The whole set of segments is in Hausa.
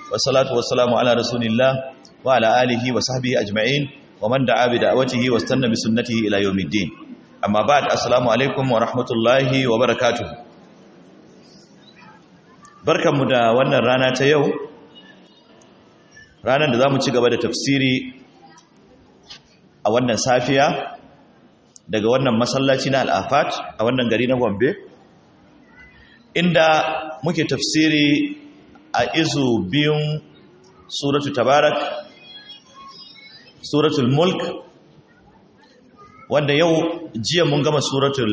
والصلاة والسلام على رسول الله وعلى آله وصحبه أجمعين ومن دعا بدعوته واستنى بسنته إلى يوم الدين أما بعد السلام عليكم ورحمة الله وبركاته بركة مدى وانا رانا تيو رانا نظام تشيغا تفسيري a wannan safiya daga wannan masallaci na al'afat a wannan gari na gombe inda muke tafsiri a izu biyun suratu tabarak suratul mulk wanda yau jiya mun gama suratul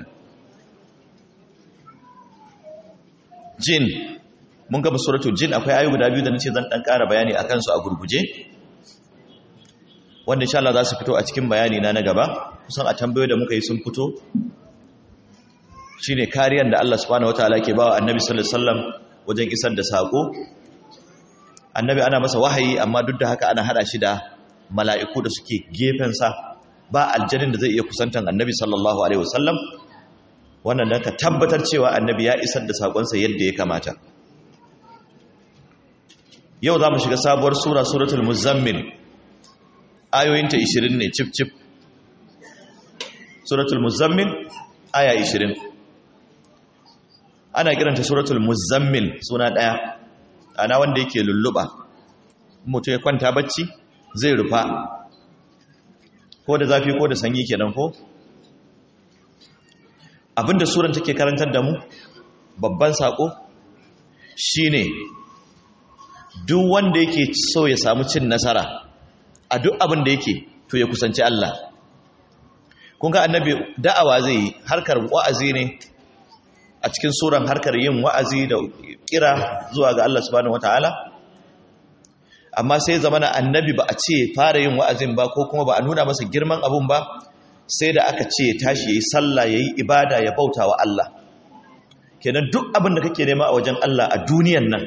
jin mun gama suratul jin akwai ayu guda biyu da nace zan dan ƙara bayani akan su a gurguje wanda insha Allah za su fito a cikin bayani na na gaba kusan a tambayoyi da muka yi sun fito shine kariyar da Allah subhanahu wataala ke bawa Annabi sallallahu alaihi wasallam wajen isar da sako Annabi ana masa wahayi amma duk da haka ana hada shi da mala'iku da suke gefen sa ba aljannin da zai iya kusantan Annabi sallallahu alaihi wasallam wannan dan ka tabbatar cewa Annabi ya isar da sakon sa yadda ya kamata yau za mu shiga sabuwar sura suratul muzammil ayoyinta 20 ne cif cif suratul muzammil aya 20 ana kiranta suratul muzammil suna daya ana wanda yake lulluba mutum ya kwanta bacci zai rufa ko da zafi ko da sanyi kenan ko abinda suran take karantar da mu babban sako shine duk wanda yake so ya samu cin nasara a duk abin da yake to ya kusanci Allah kun ga annabi da'awa zai yi harkar wa'azi ne a cikin suran harkar yin wa'azi da kira zuwa ga Allah subhanahu wataala amma sai zamana annabi ba a ce fara yin wa'azin ba ko kuma ba a nuna masa girman abun ba sai da aka ce tashi yayi sallah yayi ibada ya bauta wa Allah kenan duk abin da kake nema a wajen Allah a duniyan nan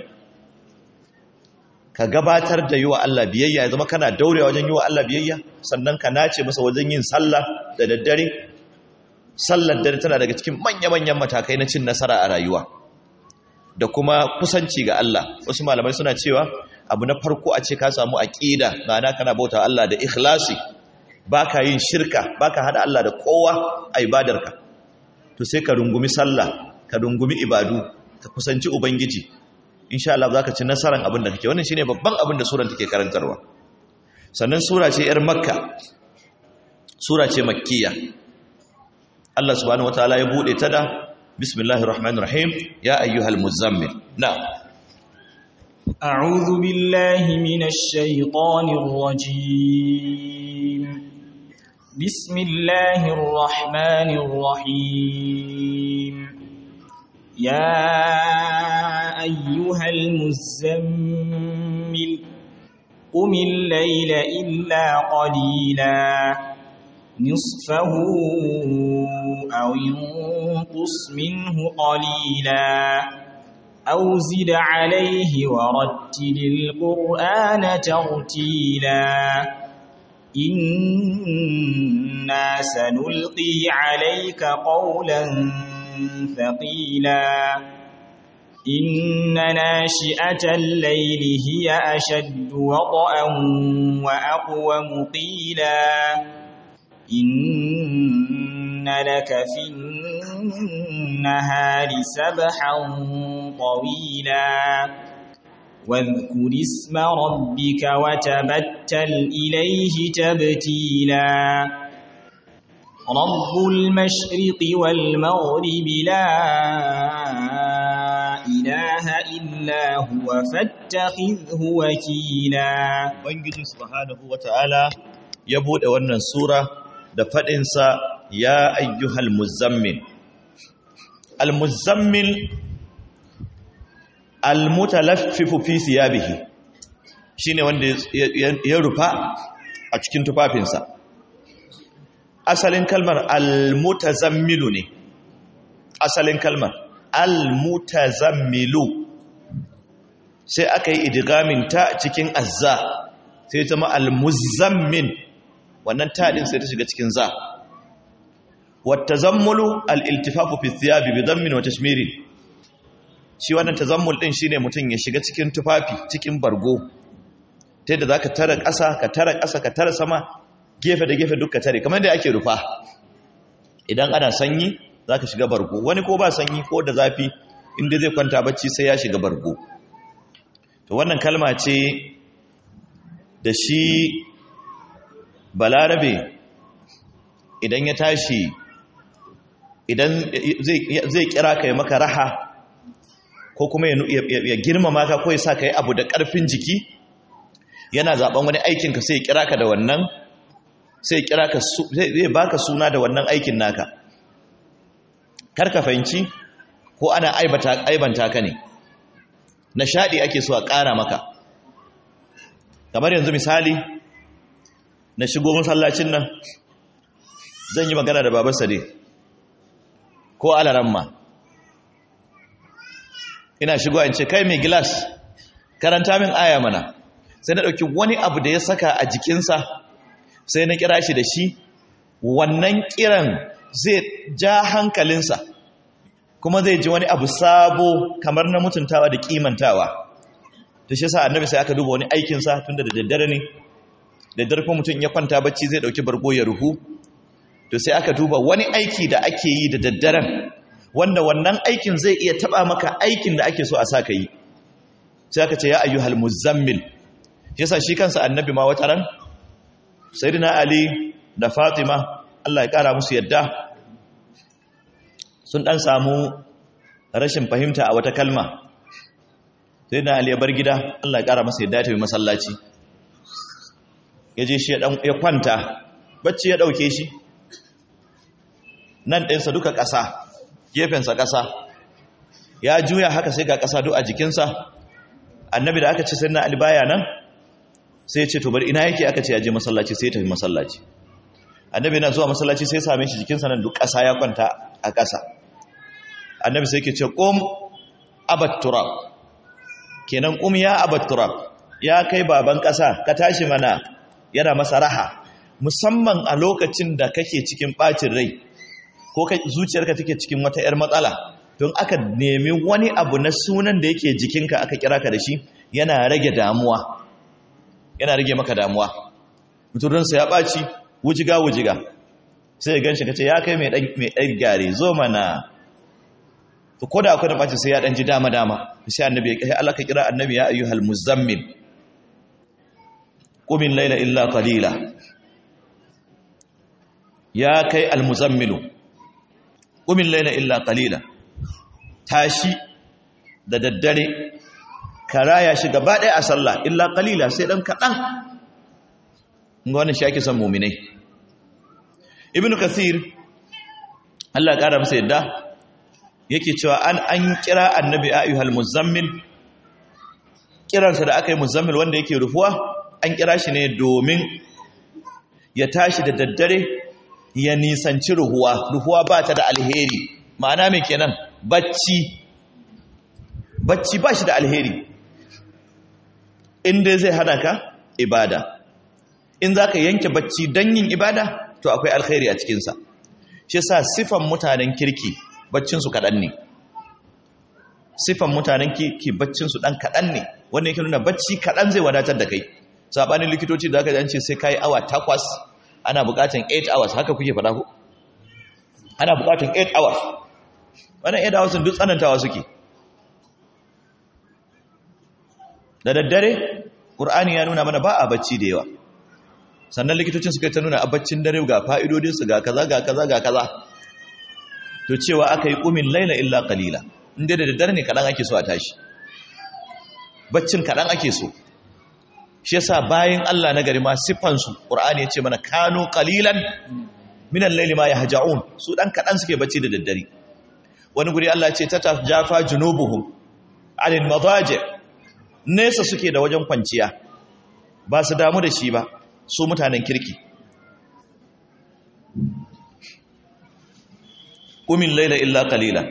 ka gabatar da yi wa Allah biyayya ya zama kana daurewa wajen yi wa Allah biyayya sannan ka nace masa wajen yin sallah da daddare sallar dare tana daga cikin manya-manyan matakai na cin nasara a rayuwa da kuma kusanci ga Allah wasu malamai suna cewa abu na farko a ce ka samu aqida ma'ana kana bauta Allah da ikhlasi baka yin shirka baka hada Allah da kowa a ibadarka to sai ka rungumi sallah ka rungumi ibadu ka kusanci ubangiji insha Allah zaka ci nasaran abin da kake wannan shine babban abin da suran take karantarwa sannan sura ce yar makka sura ce makkiya Allah subhanahu wataala ya bude ta da bismillahir rahmanir rahim ya ayyuhal muzammil na'am a'udhu billahi minash shaitanir rajim bismillahir rahmanir rahim يا أيها المزمل قم الليل إلا قليلا نصفه أو انقص منه قليلا أو زد عليه ورتل القرآن ترتيلا إنا سنلقي عليك قولا ثقيلا إن ناشئة الليل هي أشد وطئا وأقوم قيلا إن لك في النهار سبحا طويلا واذكر اسم ربك وتبتل إليه تبتيلا رب المشرق والمغرب لا إله إلا هو فاتخذه وكيلا Ubangiji subhanahu wata'ala ya bude wannan sura da faɗinsa ya ayyuhal muzammil al-muzammil al-mutalaffifu fi siyabihi shine wanda ya rufa a cikin tufafinsa asalin kalmar al-mutazammilu ne asalin kalmar al-mutazammilu sai aka yi idigamin ta cikin azza sai ta ma al-muzammin wannan taɗin sai ta shiga cikin za wata zammulu al-iltifafu fi thiyabi bi zammin wa tashmirin shi wannan tazammul din shine mutum ya shiga cikin tufafi cikin bargo ta yadda zaka tara ƙasa ka tara ƙasa ka tara sama gefe da gefe duka tare kamar da ake rufa idan ana sanyi zaka shiga bargo wani ko ba sanyi ko da zafi inda zai kwanta bacci sai ya shiga bargo to wannan kalma ce da shi balarabe idan ya tashi idan zai kira ka yi maka raha ko kuma ya girmama ka ko ya sa ka yi abu da ƙarfin jiki yana zaben wani aikinka sai ya kira ka da wannan sai ya kira ka zai baka suna da wannan aikin naka kar ka fahimci ko ana aibanta ka ne nishadi ake so a ƙara maka kamar yanzu misali na shigo masallacin nan zan yi magana da babar sade ko alaramma ina shigo in ce kai mai gilas karanta min aya mana sai na ɗauki wani abu da ya saka a jikinsa sai na kira shi da shi wannan kiran zai ja hankalinsa kuma zai ji wani abu sabo kamar na mutuntawa da kimantawa ta shi sa annabi sai aka duba wani aikinsa tun da daddare ne daddare kuma mutum ya kwanta bacci zai ɗauki bargo ya ruhu to sai aka duba wani aiki da ake yi da daddaren wanda wannan aikin zai iya taba maka aikin da ake so a saka yi sai aka ce ya ayyuhal muzammil yasa shi kansa annabi ma wataran sayyidina ali da fatima Allah ya kara musu yadda sun dan samu rashin fahimta a wata kalma sayyidina ali ya bar gida Allah ya kara masa yadda ya tafi masallaci ya je shi ya kwanta bacci ya dauke shi nan ɗinsa duka ƙasa gefensa ƙasa ya juya haka sai ga ƙasa duk a jikinsa annabi da aka ce sai na albaya nan sai ya ce to bari ina yake aka ce ya je masallaci sai ya tafi masallaci annabi na zuwa masallaci sai ya same shi jikinsa nan duk ƙasa ya kwanta a ƙasa annabi sai ke ce qum abat turab kenan qum ya abat turab ya kai baban ƙasa ka tashi mana yana masa raha musamman a lokacin da kake cikin ɓacin rai ko zuciyarka take cikin wata 'yar matsala don aka nemi wani abu na sunan da yake jikinka aka kira ka da shi yana rage damuwa yana rage maka damuwa muturinsa ya ɓaci wujiga wujiga sai ya gan shi ka ce ya kai mai ɗan gyare zo mana to ko da akwai da ɓaci sai ya ɗan ji dama dama sai annabi ya kai Allah ka kira annabi ya ayyuhal muzammil qumin laila illa qalila ya kai al muzammilu ƙumin laila illa ƙalila tashi da daddare ka raya shi gaba ɗaya a sallah illa ƙalila sai ɗan kaɗan ga wani shi ake son muminai ibn kasir Allah ƙara masa yadda yake cewa an an kira annabi ayyuhal muzammil kiransa da aka yi muzammil wanda yake rufuwa an kira shi ne domin ya tashi da daddare ya nisanci ruhuwa ruhuwa ba ta da alheri ma'ana mai kenan bacci bacci ba shi da alheri inda zai hana ka ibada in za ka yanke bacci don yin ibada to akwai alheri a cikinsa shi sa sifan mutanen kirki baccinsu kaɗan ne sifan mutanen kirki baccinsu ɗan kaɗan ne wanda yake nuna bacci kaɗan zai wadatar da kai saɓanin likitoci da aka jance sai ka yi awa takwas ana bukatan 8 hours haka kuke fada ku ana bukatan 8 hours wannan 8 hours duk tsanantawa suke da daddare qur'ani ya nuna mana ba a bacci da yawa sannan likitocin suka ta nuna a baccin dare ga fa'idodin su ga kaza ga kaza ga kaza to cewa aka yi qumin laila illa qalila inda da daddare ne kadan ake so a tashi baccin kadan ake so shi yasa bayan Allah na gari ma siffansu Qur'ani ya ce mana kanu qalilan min al-layli ma yahja'un su dan kadan suke bacci da daddare wani guri Allah ya ce tatajafa junubuhum 'anil madaji nesa suke da wajen kwanciya ba su damu da shi ba su mutanen kirki kumin laila illa qalila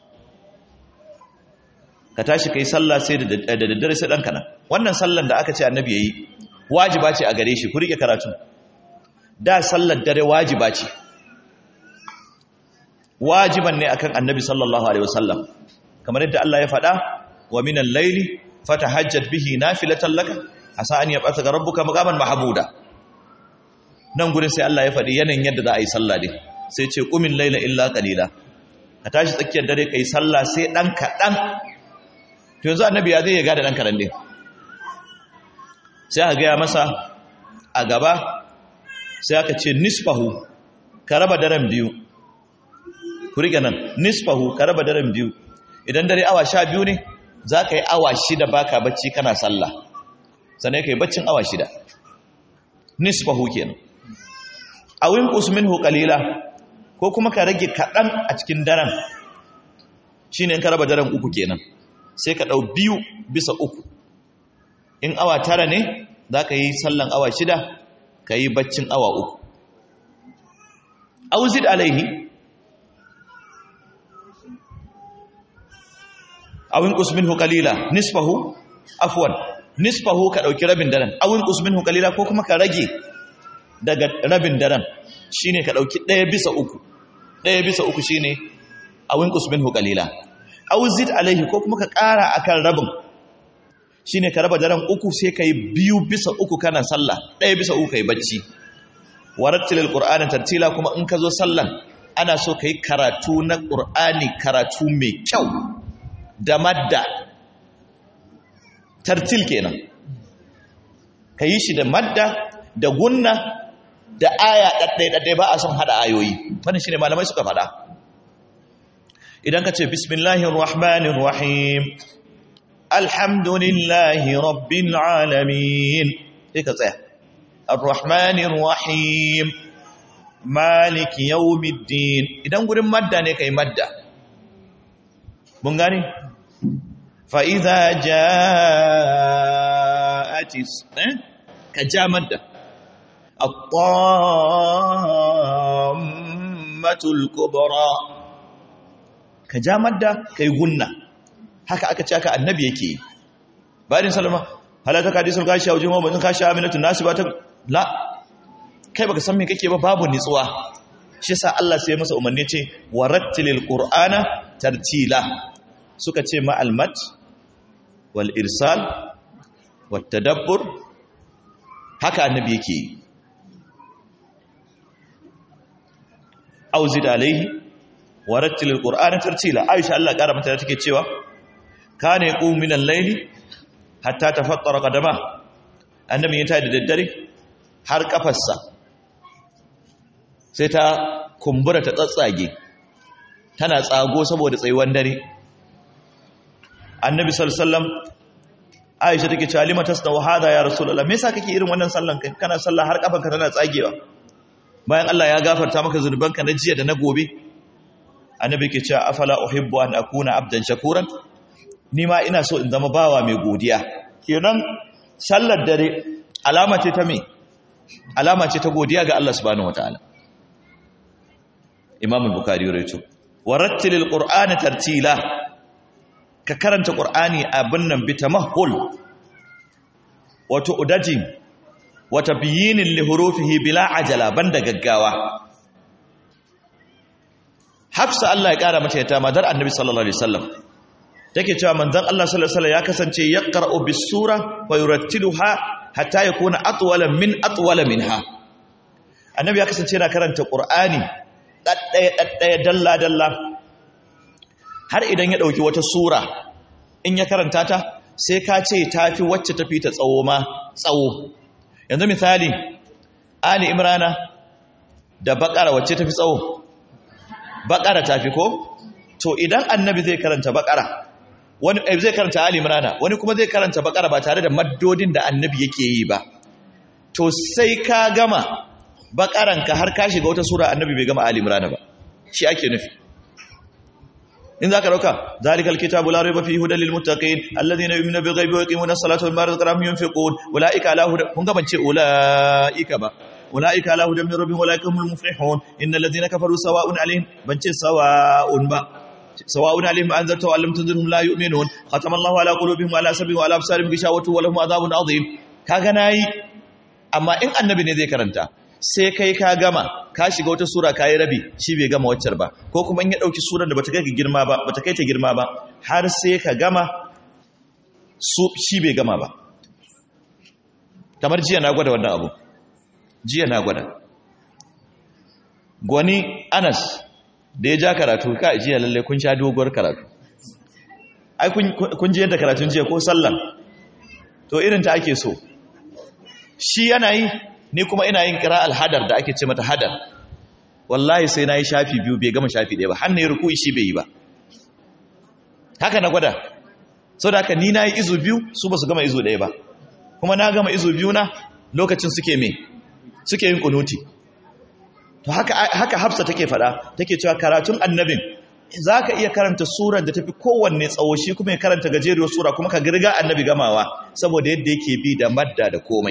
ka tashi kai sallah sai da daddare sai dan kana wannan sallan da aka ce annabi yayi wajiba ce a gare shi ku rike karatu da sallar dare wajiba ce wajiban ne akan annabi sallallahu alaihi wasallam kamar yadda Allah ya faɗa wa minal layli fatahajjat bihi nafilatan laka asa an yab'athaka rabbuka maqaman mahmuda nan gurin sai Allah ya faɗi yanayin yadda za a yi sallah din sai ce qumin layla illa qalila ka tashi tsakiyar dare kai sallah sai dan kadan to yanzu annabi ya zai ya gada dan kadan din sai aka gaya masa a gaba sai aka ce nisfahu ka raba daren biyu ku riga nan nisfahu ka raba daren biyu idan dare awa sha biyu ne za ka yi awa shida baka bacci kana sallah sannan ka yi baccin awa shida nisfahu kenan awin usminhu qalila ko kuma ka rage kaɗan a cikin daren shine in ka raba daren uku kenan sai ka ɗau biyu bisa uku in awa tara ne za ka yi sallan awa shida ka yi baccin awa uku auzid alaihi awin usminhu qalila nisfahu afwan nisfahu ka dauki rabin daren awin usminhu qalila ko kuma ka rage daga rabin daren shine ka dauki daya bisa uku daya bisa uku shine awin usminhu qalila auzid alaihi ko kuma ka kara akan rabin shine ka raba daren uku sai kai biyu bisa uku kana sallah daya bisa uku kai bacci warattilil qur'ana tartila kuma in ka zo sallan ana so kai karatu na qur'ani karatu mai kyau da madda tartil kenan ka yi shi da madda da gunna da aya ɗaɗɗai-ɗaɗɗai ba a son haɗa ayoyi wani shi ne malamai suka faɗa idan ka ce bismillahir rahmanir rahim alhamdulillahi rabbil alamin sai ka tsaya ar-rahmanir rahim maliki yawmiddin idan gurin madda ne kai madda mun gane fa'iza ja'atis ka ja madda al-qammatul kubra ka ja madda kai gunna haka aka ce aka annabi yake bayan salama halata ka disul kashi a wajen mabazin kashi aminatun nasu ba ta la kai baka san me kake ba babu nitsuwa shi sa Allah sai masa umarni ce warattilil qur'ana tartila suka ce ma almat wal irsal wat tadabbur haka annabi yake auzid alaihi warattilil qur'ana tartila aisha Allah kara mata take cewa kana yaqum min al-layli hatta tafattara qadama annabi ya tayi da daddare har kafarsa sai ta kumbura ta tsatsage tana tsago saboda tsayuwan dare annabi sallallahu aisha take cewa lima tasnawu hada ya rasulullah me yasa kake irin wannan sallan kai kana sallah har kafanka tana tsagewa bayan Allah ya gafarta maka zunubanka na jiya da na gobe annabi ke cewa afala uhibbu an akuna abdan shakuran ni ma ina so in zama bawa mai godiya kenan sallar dare alama ce ta me alama ce ta godiya ga Allah subhanahu wataala Imam al-Bukhari ya rawaito warattilil qur'ana tartila ka karanta qur'ani abin nan bi tamahhul wato udajin wata biyinin li hurufihi bila ajala banda gaggawa Hafsa Allah ya kara mata yata madar Annabi sallallahu alaihi wasallam take cewa manzon Allah sallallahu alaihi wasallam ya kasance yaqra'u bis sura wa yurattiluha hatta yakuna atwala min atwala minha Annabi ya kasance yana karanta Qur'ani daddaya daddaya dalla dalla har idan ya dauki wata sura in ya karanta ta sai ka ce tafi wacce tafi ta tsawo ma tsawo yanzu misali Ali Imrana da Baqara wacce tafi tsawo Baqara tafi ko to idan Annabi zai karanta Baqara wani zai karanta Ali Imran wani kuma zai karanta Bakara ba tare da maddodin da Annabi yake yi ba to sai ka gama Bakaran ka har ka shiga wata sura Annabi bai gama Ali Imran ba shi ake nufi in zaka dauka zalikal kitabu la rayba fihi hudal lil muttaqin alladhina yu'minuna bil ghaibi wa yuqimuna as-salata wa mimma razaqnahum yunfiqun ulaika ala hudan kun ga bance ulaika ba ulaika ala hudan min rabbihim ulaika humul muflihun innal ladhina kafaru sawa'un alaihim bance sawa'un ba سواء عليهم أنذرتهم أم لم تنذرهم لا يؤمنون ختم الله على قلوبهم وعلى سمعهم وعلى أبصارهم غشاوة ولهم عذاب عظيم kaga nayi amma in annabi ne zai karanta sai kai ka gama ka shiga wata sura kai rabi shi bai gama waccar ba ko kuma in ya dauki surar da bata kai girma ba bata kai ta girma ba har sai ka gama su shi bai gama ba kamar jiya na gwada wannan abu jiya na gwada gwani anas da ya ja karatu ka jiya lalle kun sha doguwar karatu ai kun ji yadda karatun jiya ko sallan to irin ta ake so shi yana yi ni kuma ina yin kira alhadar da ake ce mata hadar wallahi sai na yi shafi biyu bai gama shafi ɗaya ba hannun ya ruku shi bai yi ba haka na gwada sau da haka ni na yi izu biyu su ba su gama izu ɗaya ba kuma na gama izu biyu na lokacin suke me suke yin kunuti to haka, haka hafsa take faɗa take cewa karatun annabin za ka iya karanta surar da tafi kowanne tsawo shi kuma ya karanta gajeriyar sura kuma ka girga annabi gamawa saboda yadda yake bi da madda da komai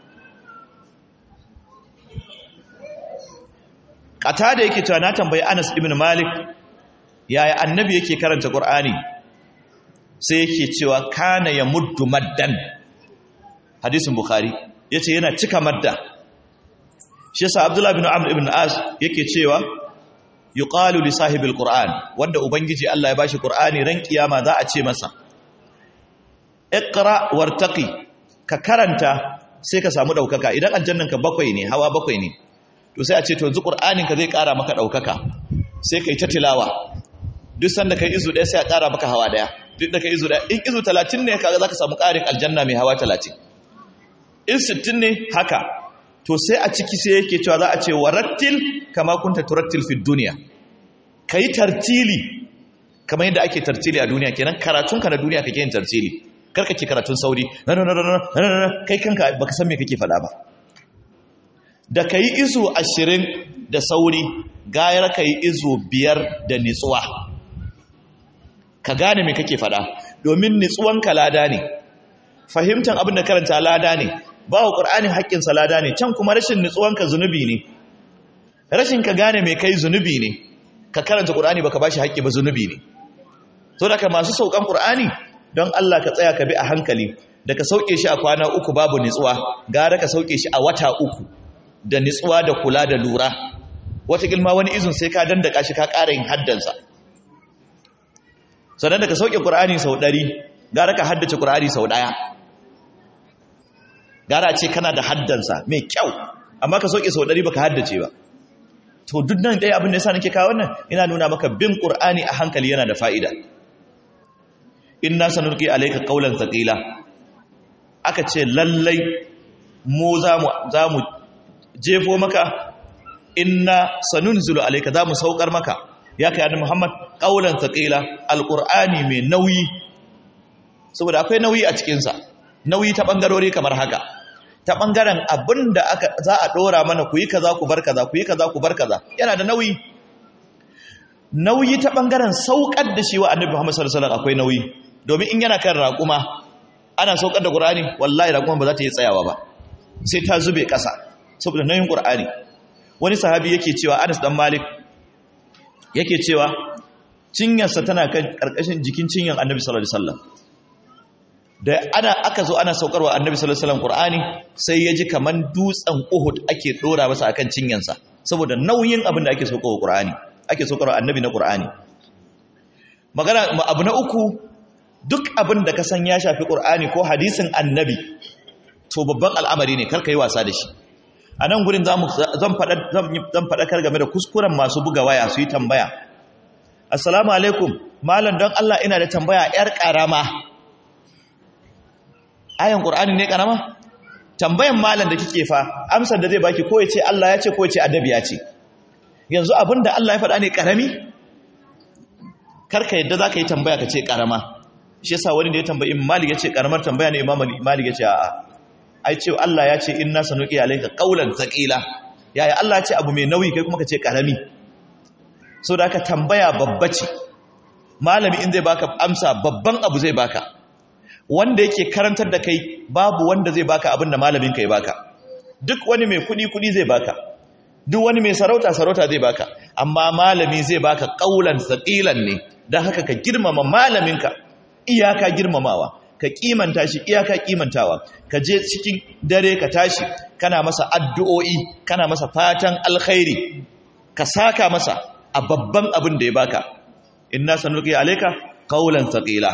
kata da yake cewa na tambayi Anas ibn Malik yaya annabi yake karanta Qur'ani sai yake cewa kana ya muddu maddan hadisin Bukhari yace yana cika madda shi yasa Abdullah ibn Amr ibn As yake cewa yuqalu li sahibil Qur'an wanda ubangiji Allah ya bashi Qur'ani ran kiyama za a ce masa iqra wartaqi ka karanta sai ka samu daukaka idan aljannan ka bakwai ne hawa bakwai ne to sai a ce to yanzu qur'anin ka zai kara maka daukaka sai kai ta tilawa duk sanda kai izu ɗaya sai a kara maka hawa daya duk da kai izu ɗaya in izu 30 ne kaga zaka samu ƙarin aljanna mai hawa 30 in 60 ne haka to sai a ciki sai yake cewa za a ce warattil kama kunta turattil fi dunya kai tartili kamar yadda ake tartili a duniya kenan karatunka na duniya kake yin tartili karka ke karatun sauri kai kanka baka san me kake faɗa ba da ka yi izu ashirin da sauri gayar ka yi izu biyar da nitsuwa ka gane me kake faɗa domin nitsuwanka lada ne fahimtar abin da karanta lada ne ba wa ƙur'anin haƙƙinsa lada ne can kuma rashin nitsuwanka zunubi ne rashin ka gane mai kai zunubi ne ka karanta ƙur'ani baka bashi haƙƙi ba zunubi ne so da ka masu saukan ƙur'ani don Allah ka tsaya ka bi a hankali da ka sauke shi a kwana uku babu nitsuwa gara ka sauke shi a wata uku da nitsuwa da kula da lura wata gilma wani izin sai ka dandaka shi ka ƙara yin haddansa sannan da ka sauke ƙur'ani sau ɗari gara ka haddace ƙur'ani sau ɗaya gara ce kana da haddansa mai kyau amma ka sauke sau ɗari ba ka haddace ba to duk nan ɗaya abin da ya sa nake kawo wannan ina nuna maka bin ƙur'ani a hankali yana da fa'ida inna sanulqi alayka qawlan thaqila aka ce lallai mu zamu zamu jefo maka inna sanunzilu alayka zamu saukar maka ya kai annabi Muhammad qawlan thaqila alqur'ani mai nauyi saboda akwai nauyi a cikin sa nauyi ta bangarori kamar haka ta bangaren abinda aka za a dora mana ku yi kaza ku bar kaza ku yi kaza ku bar kaza yana da nauyi nauyi ta bangaren saukar da shi wa annabi Muhammad sallallahu alaihi wasallam akwai nauyi domin in yana kan raƙuma ana saukar da ƙur'ani wallahi raƙuma ba za ta yi tsayawa ba sai ta zube ƙasa saboda nauyin ƙur'ani wani sahabi yake cewa anas dan malik yake cewa cinyarsa tana kan ƙarƙashin jikin cinyar annabi sallallahu alaihi wasallam da ana aka zo ana saukarwa annabi sallallahu alaihi wasallam ƙur'ani sai ya ji kaman dutsen uhud ake ɗora masa akan cinyarsa saboda nauyin abin da ake saukarwa ƙur'ani ake saukarwa annabi na ƙur'ani magana abu na uku duk abin da ka san ya shafi ƙur'ani ko hadisin annabi to babban al'amari ne karka yi wasa da shi a nan gurin zan faɗakar game da kuskuren masu buga waya su yi tambaya assalamu alaikum malam don Allah ina da tambaya ‘yar ƙarama ayan ƙur'ani ne ƙarama tambayan malam da kike fa amsar da zai baki ko ya ce Allah ya ce ko ya ce adabi ya ce yanzu abin da Allah ya faɗa ne ƙarami karka yadda za ka yi tambaya ka ce ƙarama shi yasa wani da ya tambayi malik ya ce karamar tambaya ne imam malik ya ce a'a ai ce Allah ya ce inna sanuqi alayka qawlan thaqila yaya Allah ya ce abu mai nauyi kai kuma ka ce karami so da ka tambaya babba ce malami in zai baka amsa babban abu zai baka wanda yake karantar da kai babu wanda zai baka abin da malamin kai baka duk wani mai kudi kudi zai baka duk wani mai sarauta sarauta zai baka amma malami zai baka qawlan thaqilan ne dan haka ka girmama malaminka iyaka girmamawa ka kimanta shi iyaka kimantawa ka je cikin dare ka tashi kana masa addu'o'i kana masa fatan alkhairi ka saka masa a babban abin da ya baka inna sanuqi alayka qawlan thaqila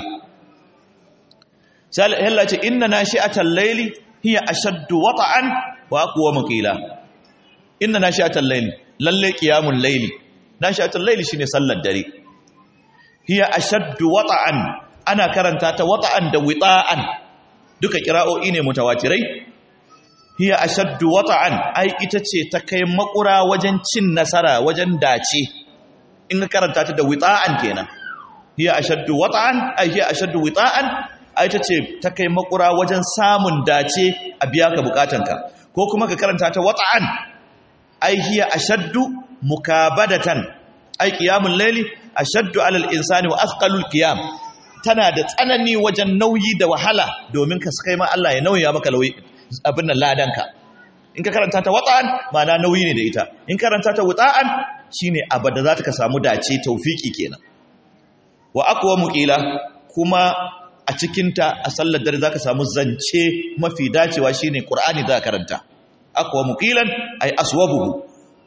sai Allah ce inna nashi'atal layli hiya ashaddu wata'an wa aqwa qila inna nashi'atal layli lalle qiyamul layli nashi'atal layli shine sallar dare hiya ashaddu wata'an ana karanta ta wata'an da wita'an duka kira'o'i ne mutawatirai hiya ashaddu wata'an ai ita ce ta kai makura wajen cin nasara wajen dace in ka karanta ta da wita'an kenan hiya ashaddu wata'an ai hiya ashaddu wita'an ai ta ce ta kai makura wajen samun dace a biya ka bukatanka ko kuma ka karanta ta wata'an ai hiya ashaddu mukabadatan ai qiyamul layli ashaddu alal insani wa athqalul qiyam tana da tsanani wajen nauyi da wahala domin ka kai ma Allah ya nauya maka lauyi abin nan ladanka in ka karanta ta wata'an ma'ana nauyi ne da ita in karanta ta wata'an shine abada za ta ka samu dace taufiki kenan wa aqwa muqila kuma a cikinta a sallar dare za ka samu zance mafi dacewa shine qur'ani za ka karanta aqwa muqilan ay aswabuhu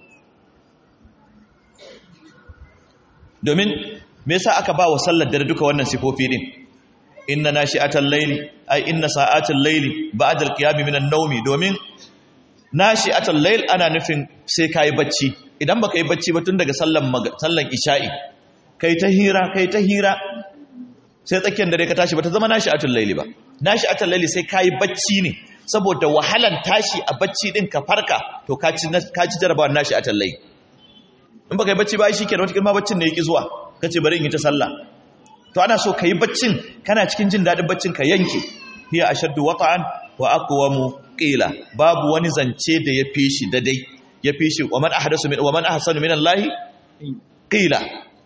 domin me yasa aka ba wa sallar dare duka wannan sifofi din inna nashi'atal layli ay inna sa'atal layli ba'da al-qiyam min an-nawmi domin nashi'atal layl ana nufin sai kai bacci idan baka yi bacci ba tun daga sallan sallan isha'i kai ta hira kai ta hira sai tsakiyar dare ka tashi ba ta zama nashi'atul layli ba nashi'atul layli sai kai bacci ne saboda wahalan tashi a bacci din ka farka to ka ci ka ci jarabawar nashi'atul layli in baka yi bacci ba shi kenan wata ma baccin ne yake zuwa kace bari in yi ta sallah to ana so ka yi baccin kana cikin jin daɗin baccin ka yanke hiya ashaddu wata'an wa aqwamu qila babu wani zance da ya fi shi dadai ya fi shi wa man ahdasu min wa man ahsanu min Allah qila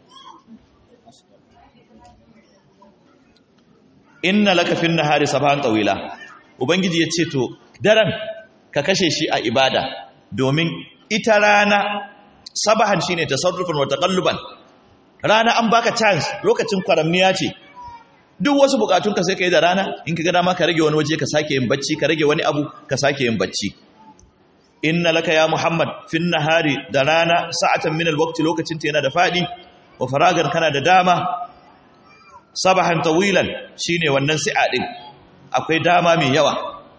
inna laka fin nahari sabahan tawila ubangiji ya ce to daren ka kashe shi a ibada domin ita rana sabahan shine tasarrufan wa taqalluban rana an baka chance lokacin kwaramniya ce duk wasu bukatunka sai ka yi da rana in ka ga dama ka rage wani waje ka sake yin bacci ka rage wani abu ka sake yin bacci inna laka ya muhammad fin nahari da rana sa'atan min alwaqti lokacin ta yana da fadi wa faragan kana da dama sabahan tawilan shine wannan si'a din akwai dama mai yawa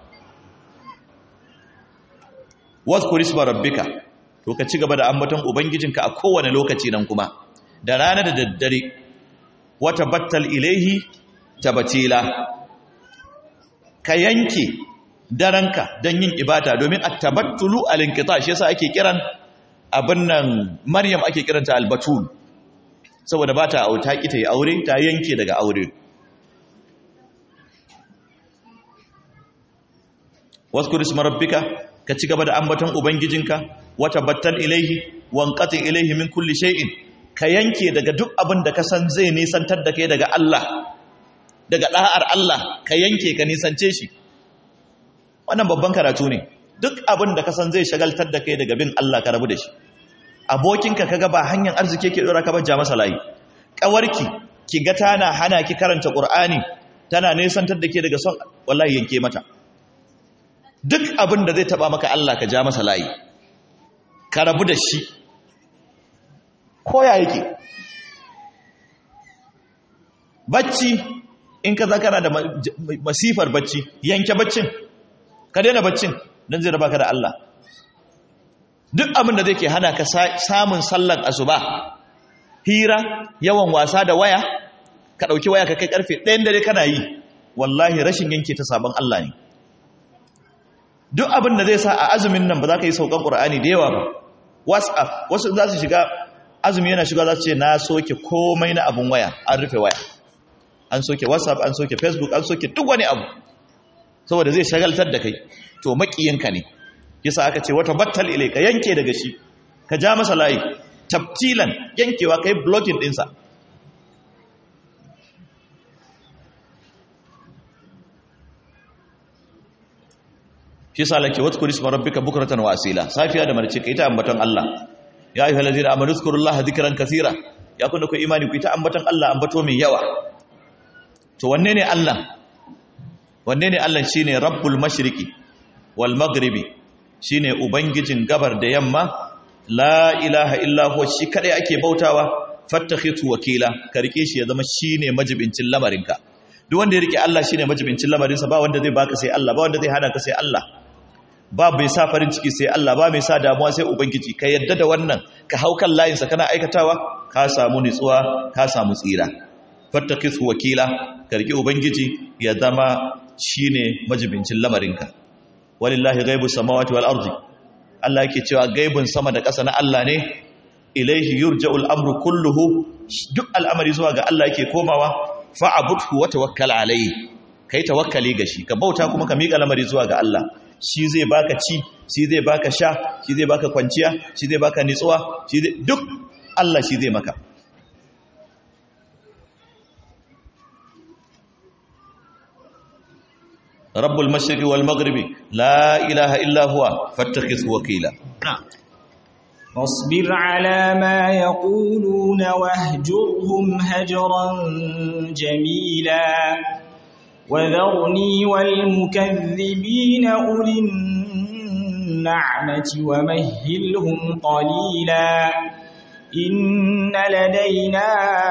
wadhkur isma rabbika to ka ci gaba da ambaton ubangijinka a kowane lokaci nan kuma da rana da daddare wata battal ilaihi tabatila ka yanke daranka don yin ibada domin a tabattulu alinkita shi yasa ake kiran abin nan maryam ake kiranta albatul saboda ba ta auta kita yi aure ta yanke daga aure wasu kuris marabbika ka ci gaba da ambaton ubangijinka wata battal ilaihi wankatin ilaihi min kulli shay'in ka yanke daga duk abin da ka san zai nisantar da kai daga Allah daga ɗa'ar Allah ka yanke ka nisance shi wannan babban karatu ne duk abin da ka san zai shagaltar da kai daga bin Allah ka rabu da shi abokinka kaga ba hanyar arziki ke dora ka bajja masa layi kawarki ki ga tana hana ki karanta Qur'ani tana nisantar da ke daga son wallahi yanke mata duk abin da zai taba maka Allah ka ja masa layi ka rabu da shi koya yake bacci in ka za kana da masifar bacci yanke baccin ka daina baccin don zai raba ka da Allah duk abin da zai ke hana ka samun sallan asuba hira yawan wasa da waya ka ɗauki waya ka kai ƙarfe ɗayan dare kana yi wallahi rashin yanke ta sabon Allah ne duk abin da zai sa a azumin nan ba za ka yi saukan ƙura'ani da yawa ba whatsapp wasu za su shiga azumi yana shiga za su ce na soke komai na abun waya an rufe waya an soke whatsapp an soke facebook an soke duk wani abu saboda zai shagaltar da kai to makiyinka ne yasa aka ce wata battal ilai ka yanke daga shi ka ja masa layi tabtilan yankewa ka yi blocking ɗinsa shi sa lake wata kuris marabbika bukratan wa asila safiya da marce ka yi ta ambaton Allah ya ayyuhal ladina amanu zkurullaha dhikran kathira ya kunna ku imani ku ita ambaton Allah ambato mai yawa to wanne ne Allah wanne ne Allah shine rabbul mashriqi wal maghribi shine ubangijin gabar da yamma la ilaha illa huwa shi kadai ake bautawa fattakhidhu wakila ka rike shi ya zama shine majibincin lamarinka duk wanda ya rike Allah shine majibincin lamarinsa ba wanda zai baka sai Allah ba wanda zai hana ka sai Allah ba mai sa farin ciki sai Allah ba mai sa damuwa sai ubangiji ka yadda da wannan ka hau kan layinsa kana aikatawa ka samu nutsuwa ka samu tsira fattakhidhu wakila ka rike ubangiji ya zama shine majibincin lamarinka walillahi ghaibus samawati wal ardi Allah yake cewa gaibun sama da ƙasa na Allah ne ilaihi yurja'ul amru kulluhu duk al'amari zuwa ga Allah yake komawa fa'budhu wa tawakkal alayhi kai tawakkali ga shi ka bauta kuma ka miƙa lamari zuwa ga Allah shi zai baka ci shi zai baka sha shi zai baka kwanciya shi zai baka nitsuwa shi zai duk Allah shi zai maka رب المشرق والمغرب لا إله إلا هو فاتخذه وكيلا فاصبر على ما يقولون واهجرهم هجرا جميلا وذرني والمكذبين أولي النعمة ومهلهم قليلا إن لدينا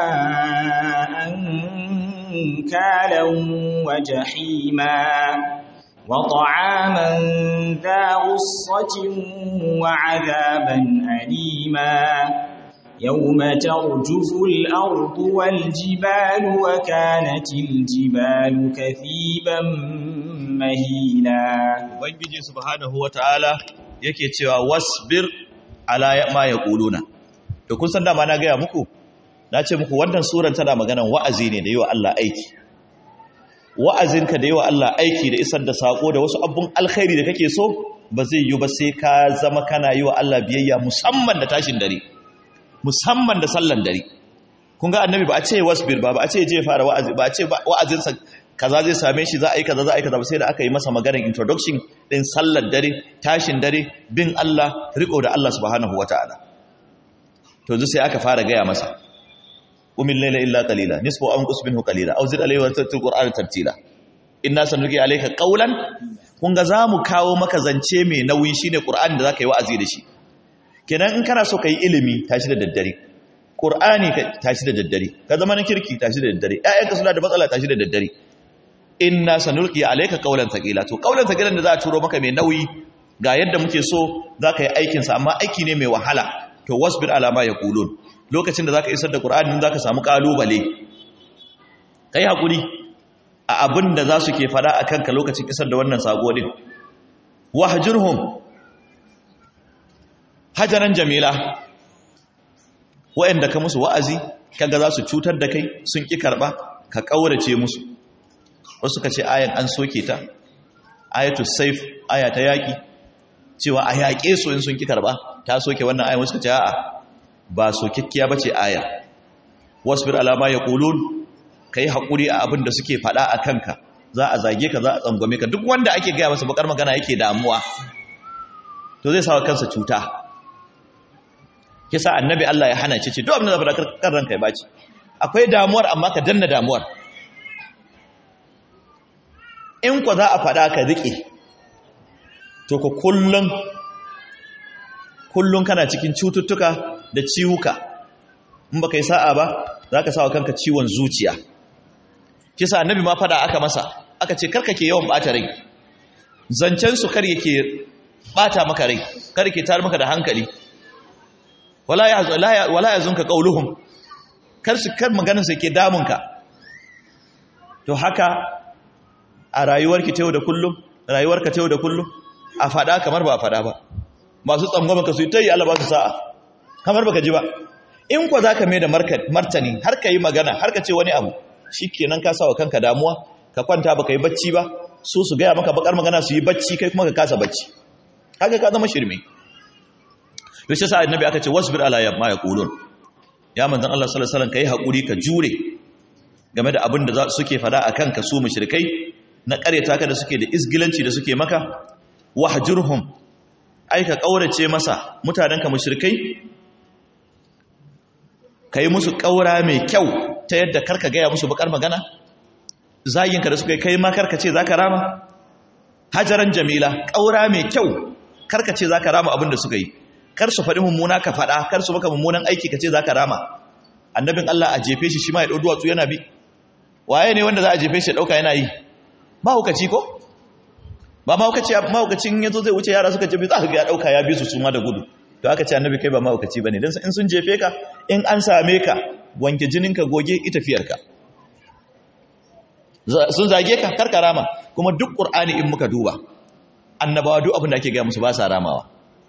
أنكالا وجحيما وطعاما ذا غصة وعذابا أليما يوم ترجف الأرض والجبال وكانت الجبال كثيبا مهيلا ubangiji subhanahu wataala yake cewa wasbir ala ma yaquluna to kun san dama na gaya muku na ce muku wannan suran tana maganan wa'azi ne da yi wa Allah aiki wa'azinka da yi wa Allah aiki da isar da sako da wasu abun alkhairi da kake so ba zai yi ba sai ka zama kana yi wa Allah biyayya musamman da tashin dare musamman da sallan dare kun ga annabi ba a ce wasbir ba ba a ce je fara wa'azi ba a ce wa'azinsa kaza zai same shi za a yi kaza za a yi kaza ba sai da aka yi masa maganar introduction din sallar dare tashin dare bin Allah riko da Allah subhanahu wataala to yanzu sai aka fara gaya masa umil layla illa qalila nisfu aw anqus minhu qalila aw zid alayhi wa tartil qur'ana tartila inna sanulqi alayka qawlan kun ga zamu kawo maka zance mai nauyi shine qur'ani da zaka yi wa'azi da shi kenan in kana so kai ilimi tashi da daddare qur'ani ka tashi da daddare ka zama na kirki tashi da daddare ƴaƴanka suna da matsala tashi da daddare inna sanulqi alayka qawlan thaqila to qawlan thaqilan da za a turo maka mai nauyi ga yadda muke so zaka yi aikin sa amma aiki ne mai wahala to wasbir ala ma yaqulun lokacin da zaka isar da qur'ani zaka samu kalubale kai hakuri a abin da za su ke fada akan ka lokacin isar da wannan sako din wahjurhum hajaran jamila wa'anda ka musu wa'azi kaga za su cutar da kai sun ki karba ka kaurace musu wasu ka ce ayan an soke ta ayatul saif aya ta yaki cewa a yaƙe su in sun ki karba ta soke wannan ayan wasu ka ce a'a ba sokekkiya bace aya wasbir ala ma yaqulun kai hakuri a abin da suke fada a kanka za a zage ka za a tsangwame ka duk wanda ake gaya masa bakar magana yake damuwa to zai sawa kansa cuta kisa annabi Allah ya hana ce ce duk abin da zaka kan ranka ya baci akwai damuwar amma ka danna damuwar in ku za a fada ka rike to ku kullun kullun kana cikin cututtuka da ciwuka in baka yi sa'a ba zaka sawa kanka ciwon zuciya kisa annabi ma fada aka masa aka ce karka ke yawan bata rai zancen su kar yake bata maka rai kar ke tar maka da hankali wala ya wala yazunka qauluhum kar su kar maganar su ke damunka to haka a rayuwarki ta yau da kullum rayuwarka ta yau da kullum a fada kamar ba a fada ba masu tsangwama ka su yi tayi Allah ba su sa'a kamar baka ji ba in kwa zaka mai da martani har ka yi magana har ka ce wani abu shikenan ka sa wa kanka damuwa ka kwanta baka yi bacci ba su su gaya maka bakar magana su yi bacci kai kuma ka kasa bacci haka ka zama shirme yaushe sa annabi aka ce wasbir ala ma yaqulun ya manzon Allah sallallahu alaihi wasallam kai hakuri ka jure game da abin da suke fada akan ka su mushrikai na kareta ka da suke da isgilanci da suke maka wahjurhum ai ka kaurace masa mutanen ka mushrikai kai musu kaura mai kyau ta yadda karka gaya musu bakar magana zaginka da suka yi kai ma karka ce za ka rama hajaran jamila ƙaura mai kyau karka ce za ka rama abin da suka yi kar su faɗi mummuna ka faɗa kar su maka mummunan aiki ka ce za ka rama annabin Allah a jefe shi shi ma ya ɗau duwatsu yana bi waye ne wanda za a jefe shi ya ɗauka yana yi mahaukaci ko ba mahaukaci mahaukacin ya zo zai wuce yara suka jefe za ka ga ya ɗauka ya bi su suma da gudu to aka ce annabi kai ba mahaukaci ba ne don in sun jefe ka in an same ka wanke jininka goge ita fiyarka sun zage ka karka rama kuma duk ƙur'ani in muka duba annabawa duk abin da ake gaya musu ba sa ramawa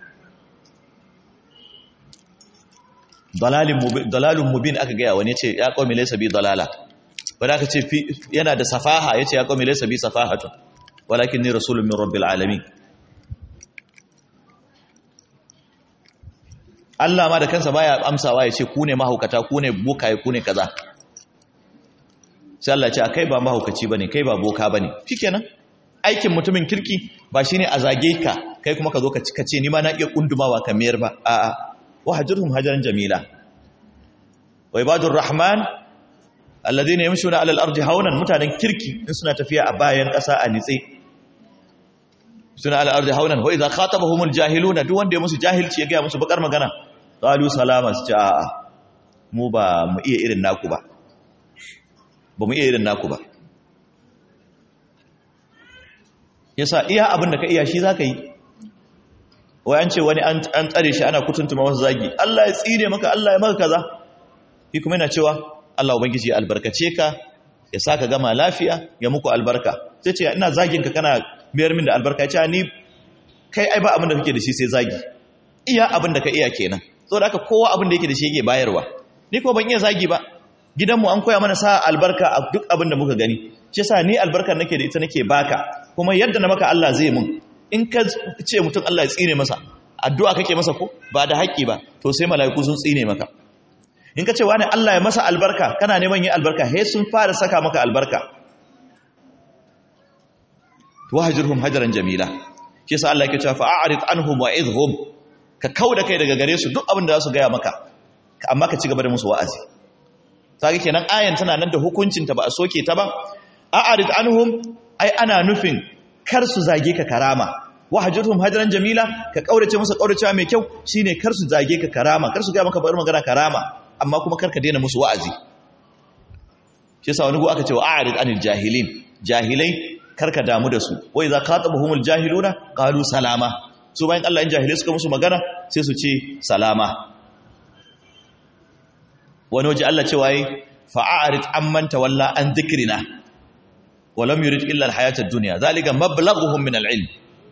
dalalun mubin aka gaya wani ce ya ƙomi laisa bi dalala wadda aka ce yana da safaha ya ce ya ƙomi laisa bi safahatun walakin ni rasulun min rabbil alamin Allah ma da kansa baya amsawa ya ce ku ne mahaukata ku ne bokaye ku ne kaza sai Allah ce kai ba mahaukaci bane kai ba boka bane shikenan aikin mutumin kirki ba shine a zage ka kai kuma ka zo ka ce ni ma na iya kundumawa ka mayar ba a'a wahjurhum hajaran jamila wa ibadur rahman alladhina yamshuna ala al-ardi hawnan mutanen kirki in suna tafiya a bayan ƙasa a nitse suna ala ardi hawnan wa idza khatabahumul jahiluna duk wanda ya musu jahilci ya ga musu bakar magana qalu salama su ce a'a mu ba mu iya irin naku ba ba mu iya irin naku ba yasa iya abin da ka iya shi zaka yi wai an ce wani an tsare shi ana kutuntuma masa zagi Allah ya tsire maka Allah ya maka kaza shi kuma yana cewa Allah ubangiji ya albarkace ka ya saka gama lafiya ya muku albarka sai ce ina zagin ka kana biyar min da albarka ya ce ni kai ai ba abin da kake da shi sai zagi iya abin da ka iya kenan saboda haka kowa abin da yake da shi yake bayarwa ni kuma ban iya zagi ba gidanmu an koya mana sa albarka a duk abin da muka gani shi yasa ni albarkar nake da ita nake baka kuma yadda na maka Allah zai mun in ka ce mutum Allah ya tsine masa addu'a kake masa ko ba da haƙƙi ba to sai mala'iku sun tsine maka in ka ce wani Allah ya masa albarka kana neman yin albarka he sun fara saka maka albarka wahajirhum hajaran jamila shi yasa Allah yake cewa fa'arid anhum wa'idhum ka kauda kai daga gare su duk abin da za su gaya maka amma ka ci gaba da musu wa'azi sage kenan ayan tana nan da hukuncin ta ba a soke ta ba a'arid anhum ai ana nufin kar su zage ka karama wahajirhum hajaran jamila ka kaurace musu kauracewa mai kyau shine kar su zage ka karama kar su gaya maka bari magana karama amma kuma kar ka daina musu wa'azi shi yasa wani go aka ce wa a'rid anil jahilin jahilai karka damu da su wai za ka taba humul jahiluna qalu salama su bayan Allah in jahilai suka musu magana sai su ce salama wani waje Allah ce waye fa'arid amman tawalla an dhikrina wa lam yurid illa alhayata ad-dunya zalika mablaghuhum min al-ilm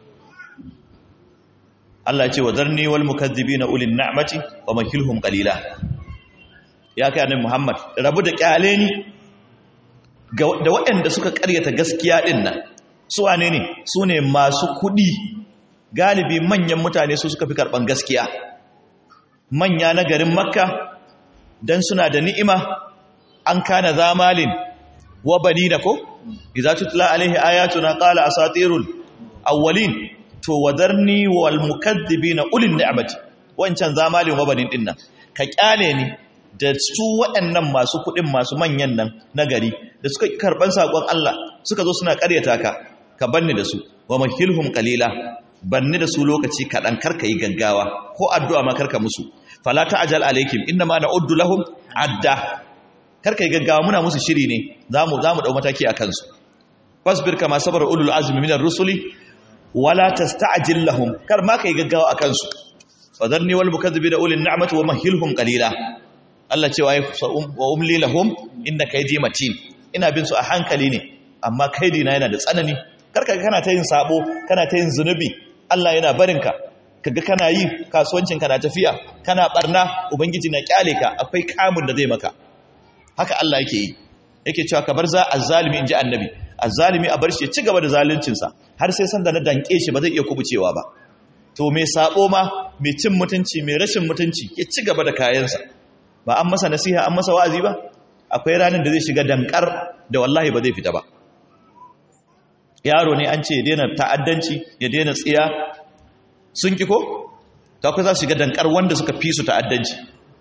Allah ce wa zarni wal mukaththibina ulil ni'mati wa makilhum qalila ya kai annabi Muhammad rabu da kyale ni da waɗanda suka ƙaryata gaskiya ɗin nan su wane ne su ne masu kuɗi galibi manyan mutane su suka fi karɓan gaskiya manya na garin makka don suna da ni'ima an kana zamalin wa bani da ko iza tutla alaihi ayatuna qala asatirul awwalin to wadarni wal mukaththibina ulil ni'mati wancan zamalin wa banin dinnan ka kyale ni da su waɗannan masu kuɗin masu manyan nan na gari da suka karɓar saƙon Allah suka zo suna ƙaryata ka ka banni da su wa mahilhum qalila banni da su lokaci kaɗan karka yi gaggawa ko addu'a ma karka musu fala ta'jal alaikim inna ma na'uddu lahum adda karka yi gaggawa muna musu shiri ne zamu zamu dau mataki akan su fasbir kama sabara ulul azmi minar rusuli wala tasta'jil lahum kar ma kai gaggawa akan su fadarni wal mukaththibina ulil ni'mati wa mahilhum qalila Allah cewa wa umli lahum inda kaidi matin ina bin su a hankali ne amma kaidi na yana da tsanani karka kana ta yin sabo kana ta yin zunubi Allah yana barinka kaga kana yi kasuwancin kana tafiya kana barna ubangiji na kyale ka akwai kamun da zai maka haka Allah yake yi yake cewa ka bar za azzalimi inji annabi azzalimi a bar shi ya ci gaba da zaluncin sa har sai sanda na danke shi ba zai iya kubucewa ba to mai sabo ma mai cin mutunci mai rashin mutunci ya ci gaba da kayansa ba an masa nasiha an masa wa'azi ba akwai ranar da zai shiga dankar da wallahi ba zai fita ba yaro ne an ce ya daina ta'addanci ya daina tsiya sun ki ko ta akwai za su shiga dankar wanda suka fi su ta'addanci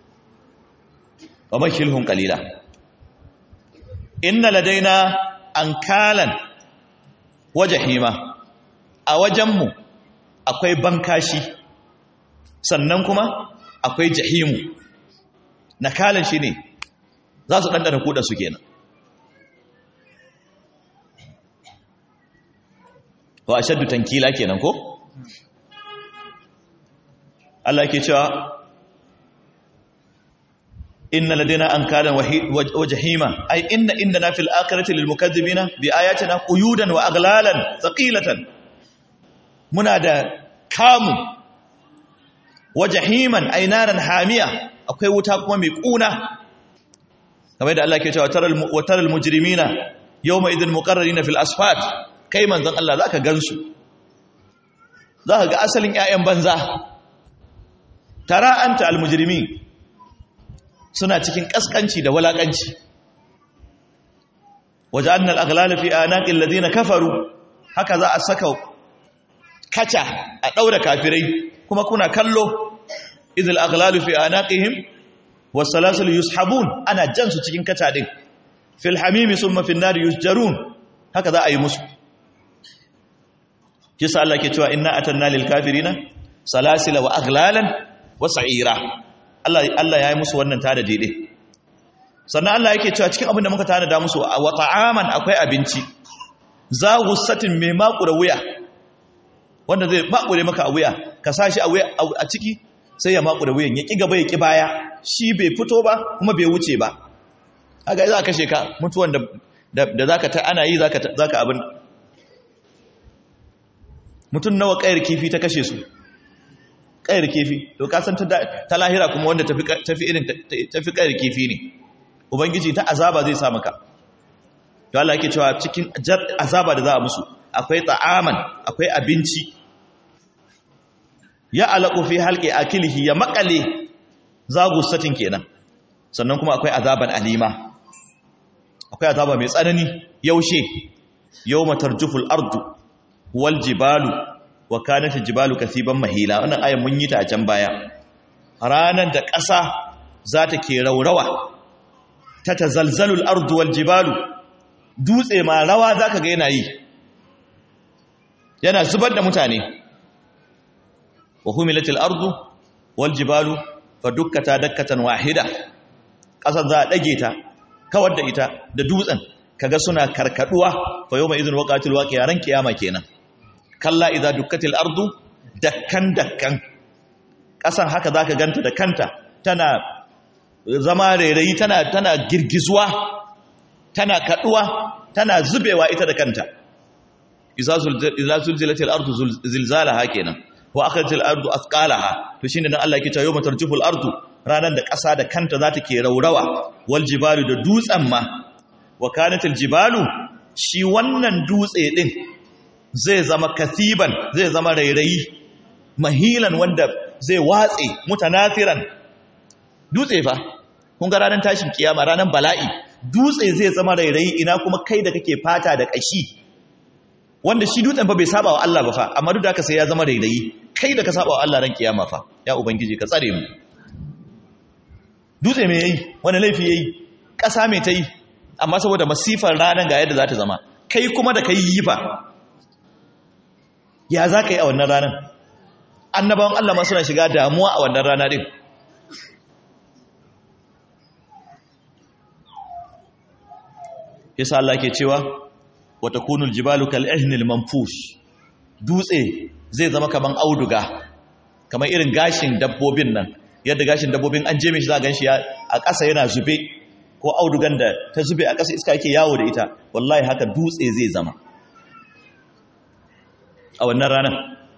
wa makilhun kalila inna ladaina ankalan wajahima a wajenmu akwai bankashi sannan kuma akwai jahimu nakalan shi ne za su ɗanɗana kuɗa su kenan wa ashaddu tankila kenan ko Allah ke cewa inna ladaina ankalan wa jahima ay inna indana fil akhirati lil mukaththibina bi ayatina quyudan wa aghlalan thaqilatan muna da kamu wa jahiman ay naran hamiya akwai wuta kuma mai kuna kamar da Allah ke cewa taral wa taral mujrimina yawma idhin muqarrarina fil asfat kai manzon Allah zaka gansu zaka ga asalin ƴaƴan banza tara anta al mujrimin suna cikin kaskanci da walakanci waja'alna al-aghlala fi anaqil ladina kafaru haka za a saka kaca a daura kafirai kuma kuna kallo idil aghlalu fi anaqihim wasalasul yushabun ana jan su cikin kaca din fil hamimi summa fin nar yusjarun haka za a yi musu kisa Allah ke cewa inna atanna lil kafirina salasila wa aghlalan wa sa'ira Allah Allah ya yi musu wannan tada dide sannan Allah yake cewa cikin abin da muka tana da musu wa ta'aman akwai abinci za gussatin mai makura wuya wanda zai makure maka a wuya ka sashi a wuya a ciki sai ya makure wuyan ya ki gaba ya ki baya shi bai fito ba kuma bai wuce ba haka za ka kashe ka mutuwan da da zaka ta ana yi zaka zaka abin mutum nawa kayar kifi ta kashe su kayar kifi to ka san ta lahira kuma wanda tafi tafi irin tafi kayar kifi ne ubangiji ta azaba zai sa maka to Allah yake cewa cikin azaba da za a musu akwai ta'aman akwai abinci ya alaqu fi halqi akilihi ya makale satin kenan sannan kuma akwai azaban alima akwai azaba mai tsanani yaushe yawma tarjuful ardu wal jibalu wa kanat jibalu kasiban mahila wannan ayan mun yi ta a can baya ranan da ƙasa za ta ke raurawa ta tazalzalul ardu wal jibalu dutse ma rawa zaka ga yana yi yana zubar da mutane wa humilatil ardu wal jibalu fa dukkata dakkatan wahida kasar za a dage ta kawar da ita da dutsen kaga suna karkaduwa fa yawma idhin waqatil waqi'a ran kiyama kenan kalla idza dukkatil ardu dakkan dakkan kasan haka zaka ganta da kanta tana zama rairayi tana tana girgizuwa tana kaduwa tana zubewa ita da kanta idza zulzilatil ardu zilzalaha kenan wa akhrajatil ardu athqalaha to shine dan Allah yake cewa yawma tarjuful ardu ranan da ƙasa da kanta za ta ke raurawa wal jibalu da dutsen ma wa kanatil jibalu shi wannan dutse din zai zama kasiban zai zama rairayi mahilan wanda zai watse mutanathiran dutse fa kun ga ranar tashin kiyama ranar bala'i dutse zai zama rairayi ina kuma kai da kake fata da kashi wanda shi dutsen fa bai saba wa Allah ba fa amma duk da haka sai ya zama rairayi kai da ka saba wa Allah ran kiyama fa ya ubangiji ka tsare mu dutse me yayi wani laifi yayi ƙasa me ta yi amma saboda masifar ranar ga yadda za ta zama kai kuma da kai yi fa ya za ka yi a wannan ranar annabawan Allah ma suna shiga damuwa a wannan rana din yasa Allah ke cewa wata kunul jibalu kal ihnil manfush dutse zai zama kaman auduga kamar irin gashin dabbobin nan yadda gashin dabbobin an jeme shi za a gan shi a ƙasa yana zube ko audugan da ta zube a ƙasa iska yake yawo da ita wallahi haka dutse zai zama a wannan ranar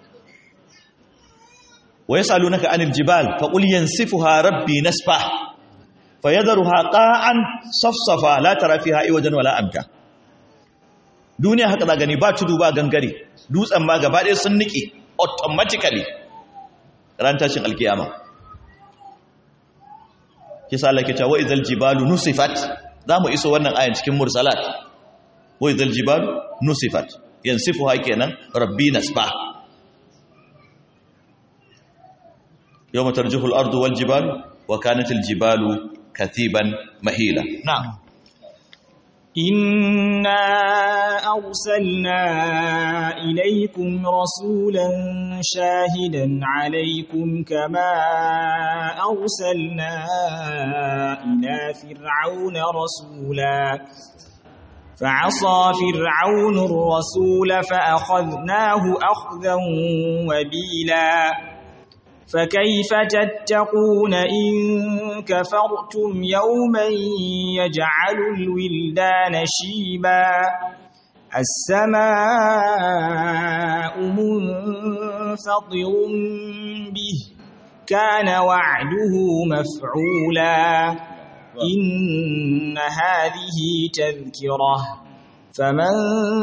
wa yasalunaka anil jibal fa qul yansifuha rabbi nasfa fa yadharuha qa'an safsafa la tara fiha iwajan wala amta duniya haka za gani ba tudu ba gangare dutsen ma gaba ɗaya sun nike automatically ran tashin alkiyama kisa Allah ke cewa wa idzal jibalu nusifat zamu iso wannan ayan cikin mursalat wa idzal jibalu nusifat yansifuha kenan rabbi nasfa yawma tarjufu al-ardu wal jibalu wa kanat al-jibalu katiban mahila na'am إنا أرسلنا إليكم رسولا شاهدا عليكم كما أرسلنا إلى فرعون رسولا فعصى فرعون الرسول فأخذناه أخذا وبيلا فكيف تتقون إن كفرتم يوما يجعل الولدان شيبا السماء منفطر به كان وعده مفعولا إن هذه تذكرة فمن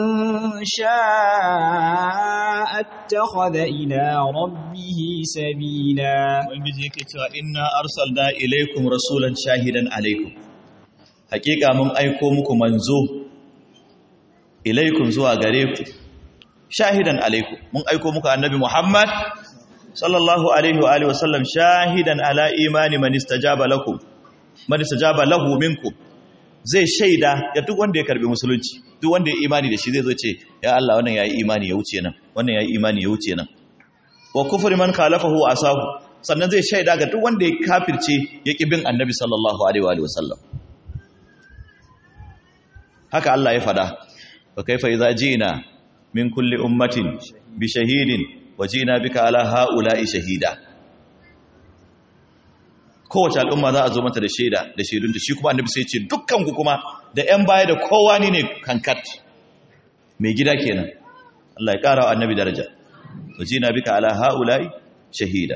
شاء اتخذ إلى ربه سبيلا ubangiji yake cewa inna arsalna ilaikum rasulan shahidan alaikum hakika mun aiko muku manzo ilaikum zuwa gare ku shahidan alaikum mun aiko muku annabi Muhammad sallallahu alaihi wa alihi wasallam shahidan ala imani man istajaba lakum man istajaba lahu minkum zai shaida ga duk wanda ya karbi musulunci duk wanda ya imani da shi zai zo ce ya Allah wannan yayi imani ya wuce nan wannan yayi imani ya wuce nan wa kufri man khalafahu asahu sannan zai shaida ga duk wanda ya kafirce ya ƙi bin annabi sallallahu alaihi wa sallam haka Allah ya fada wa kaifa idza ji'na min kulli ummatin bi shahidin wa ji'na bika ala haula'i shahida kowace al'umma za a zo mata da shaida da shaidun da shi kuma annabi sai ya ce dukkan ku kuma da ƴan baya da kowa ne ne kankat mai gida kenan Allah ya ƙara wa annabi daraja wa ji'na bika ala haula'i shahida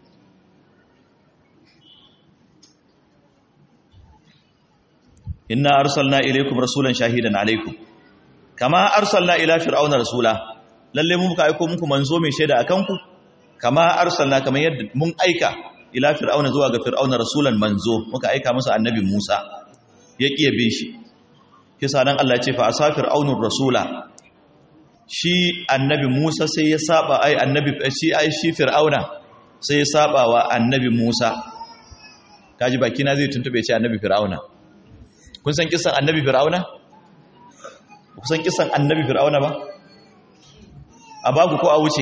inna arsalna ilaykum rasulan shahidan alaykum kama arsalna ila fir'auna rasula lalle mun muka aika muku manzo mai shaida akan ku kama arsalna kamar yadda mun aika ila fir'auna zuwa ga fir'auna rasulan manzo muka aika masa annabi Musa ya kiye bin shi kisa nan Allah ya ce fa asafir aunur rasula shi annabi Musa sai ya saba ai annabi shi ai shi fir'auna sai ya saba wa annabi Musa kaji baki na zai tuntube ce annabi fir'auna kun san kisan annabi fir'auna kun san kisan annabi fir'auna ba a babu ko a wuce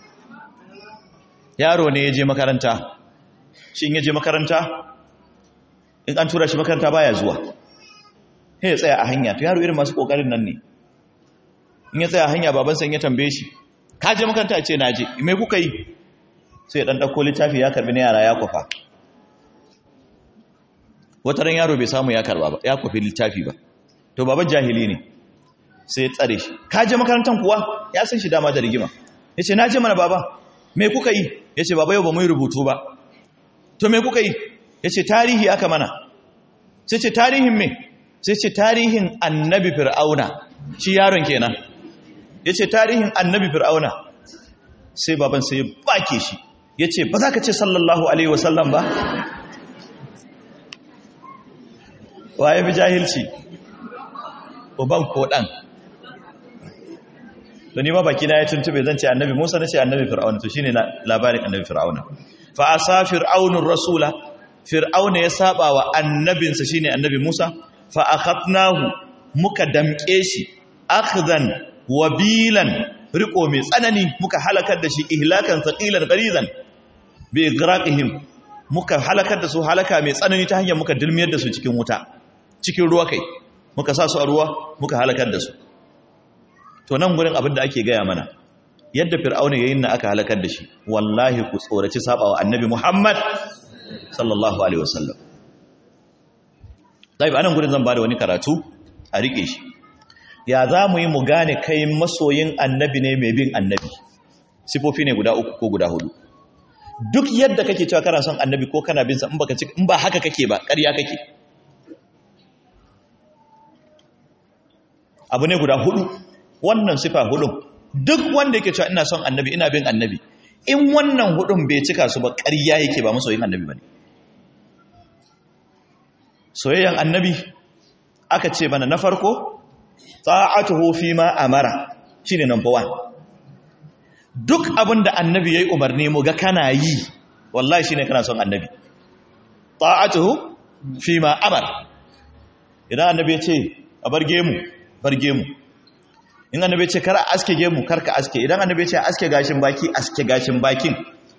yaro ne ya je makaranta shi in ya je makaranta in an tura shi makaranta baya zuwa sai ya tsaya a hanya to yaro irin masu kokarin nan ne in ya tsaya a hanya baban san ya tambaye shi ka je makaranta ya ce na je me kuka yi sai ya dan dauko littafi ya karbi na yara ya kwafa wata ran yaro bai samu ya karba ba ya kwafi littafi ba to baban jahili ne sai ya tsare shi ka je makarantar kuwa ya san shi dama da rigima ya ce na je mana baba me kuka yi ya ce baba yau ba mu yi rubutu ba to me kuka yi ya ce tarihi aka mana sai ce tarihin me sai ce tarihin annabi fir'auna shi yaron kenan ya ce tarihin annabi fir'auna sai baban sai ya bake shi ya ce ba za ka ce sallallahu alaihi wasallam ba waye bi jahilci uban ko dan to ni ma baki na ya tuntube zan ce annabi Musa nace annabi Fir'auna to shine labarin annabi Fir'auna fa asa fir'aunur rasula fir'auna ya saba wa annabinsa shine annabi Musa fa akhadnahu muka damke shi akhdan wabilan riko mai tsanani muka halakar da shi ihlakan thaqilan qarizan bi igraqihim muka halakar da su halaka mai tsanani ta hanyar muka dilmiyar da su cikin wuta cikin ruwa kai muka sa su a ruwa muka halakar da su to nan gurin abin da ake gaya mana yadda fir'auna yayin na aka halakar da shi wallahi ku tsoraci sabawa annabi Muhammad sallallahu alaihi wasallam dai anan gurin zan bada wani karatu a rike shi ya za mu yi mu gane kai masoyin annabi ne mai bin annabi sifofi ne guda uku ko guda hudu duk yadda kake cewa kana son annabi ko kana bin sa in baka in ba haka kake ba ƙarya kake abu ne guda hudu wannan sifa hudun duk wanda yake cewa ina son annabi ina bin annabi in wannan hudun bai cika su ba ƙarya yake ba masoyin annabi bane soyayyan annabi aka ce mana na farko ta'atuhu fi ma amara shine number 1 duk abin da annabi yayi umarni mu ga kana yi wallahi shine kana son annabi ta'atuhu fi ma amara idan annabi ya ce a bar gemu bar gemu in annabi ce kar a aske gemu kar ka aske idan annabi ce aske gashin baki aske gashin bakin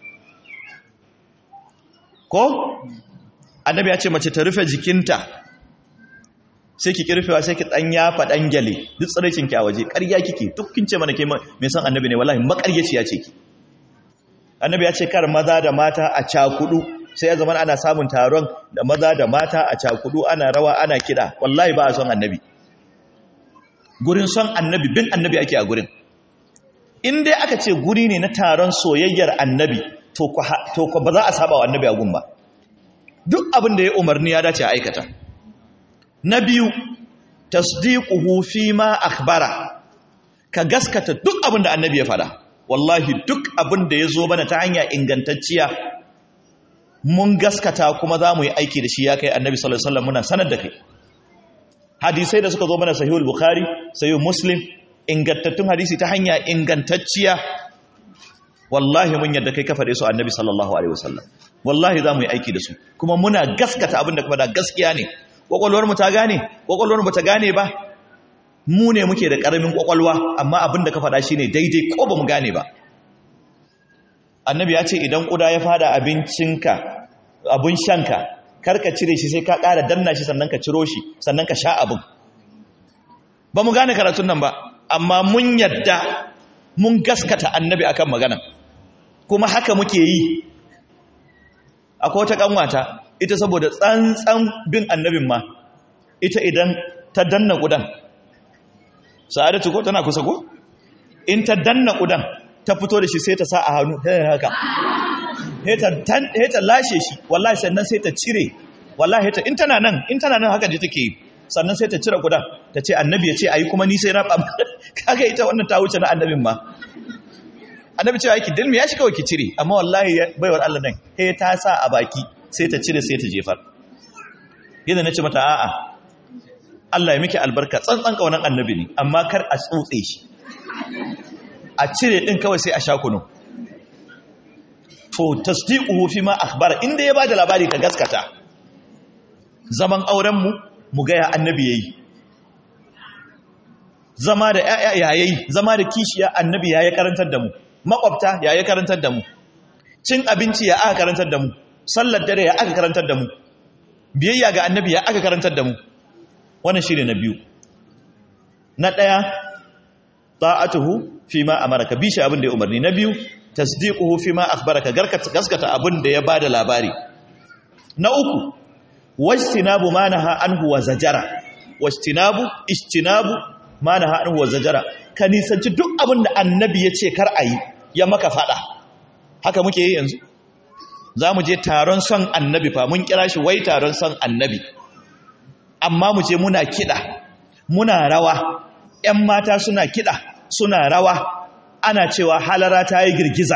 ko annabi ya ce mace ta rufe jikinta sai ki kirfewa sai ki dan yafa dan gyale duk tsiraicin ki a waje ƙarya kike duk kin ce mana ke me san annabi ne wallahi makaryaci ya ce ki annabi ya ce kar maza da mata a cakudu sai ya zama ana samun taron da maza da mata a cakudu ana rawa ana kida wallahi ba a son annabi gurin son annabi bin annabi ake a gurin in dai aka ce guri ne na taron soyayyar annabi to ko ba za a saba wa annabi a gun ba duk abin da ya umarni ya dace a aikata na biyu tasdiquhu fi ma akhbara ka gaskata duk abin da annabi ya fada wallahi duk abin da ya zo mana ta hanya ingantacciya mun gaskata kuma za mu yi aiki da shi ya kai annabi sallallahu alaihi wasallam muna sanar da kai hadisai da suka zo mana sahihul bukhari sahihul muslim ingantattun hadisi ta hanya ingantacciya wallahi mun yadda kai ka faɗe su annabi sallallahu alaihi wasallam wallahi za mu yi aiki da su kuma muna gaskata abin da kuma da gaskiya ne kwakwalwar mu ta gane kwakwalwar mu ta gane ba mu ne muke da karamin kwakwalwa amma abin da ka faɗa shine daidai ko ba mu gane ba annabi ya ce idan kuda ya fada abincinka abun shanka kar ka cire shi sai ka ƙara danna shi sannan ka ciro shi sannan ka sha abin ba mu gane karatun nan ba amma mun yadda mun gaskata annabi akan magana kuma haka muke yi akwai wata kanwata ita saboda tsantsan bin annabin ma ita idan ta danna kudan sa'adatu ko tana kusa ko in ta danna kudan ta fito da shi sai ta sa a hannu haka ta lashe shi wallahi sannan sai ta cire wallahi ta in tana nan in tana nan haka je take yi sannan sai ta cire kudan ta ce annabi ya ce ayi kuma ni sai na ɓam kaga ita wannan ta wuce na annabin ma annabi cewa yake dilmi ya shi kawai ki cire amma wallahi baiwar Allah nan he ta sa a baki sai ta cire sai ta jefar yadda na ce mata a'a Allah ya miki albarka tsantsan kaunan annabi ne amma kar a tsotse shi a cire din kawai sai a sha kunu to tasdiquhu fi ma akhbara inda ya bada labari ka gaskata zaman auren mu mu ga ya annabi yayi zama da yayayi zama da kishiya annabi yayi karantar da mu makwabta yayi karantar da mu cin abinci ya aka karantar da mu sallar dare ya aka karantar da mu biyayya ga annabi ya aka karantar da mu wannan shine na biyu na daya ta'atuhu fi ma amaraka bi shi abin da ya umarni na biyu tasdiquhu fi ma akhbaraka gaskata abin da ya bada labari na uku wajtinabu ma naha anhu wa zajara wajtinabu ijtinabu ma naha anhu wa zajara ka nisanci duk abin da annabi ya ce kar ayi ya maka fada haka muke yi yanzu za mu je taron son annabi fa mun kira shi wai taron son annabi amma mu je muna kiɗa muna rawa ‘yan mata suna kiɗa suna rawa ana cewa halara ta yi girgiza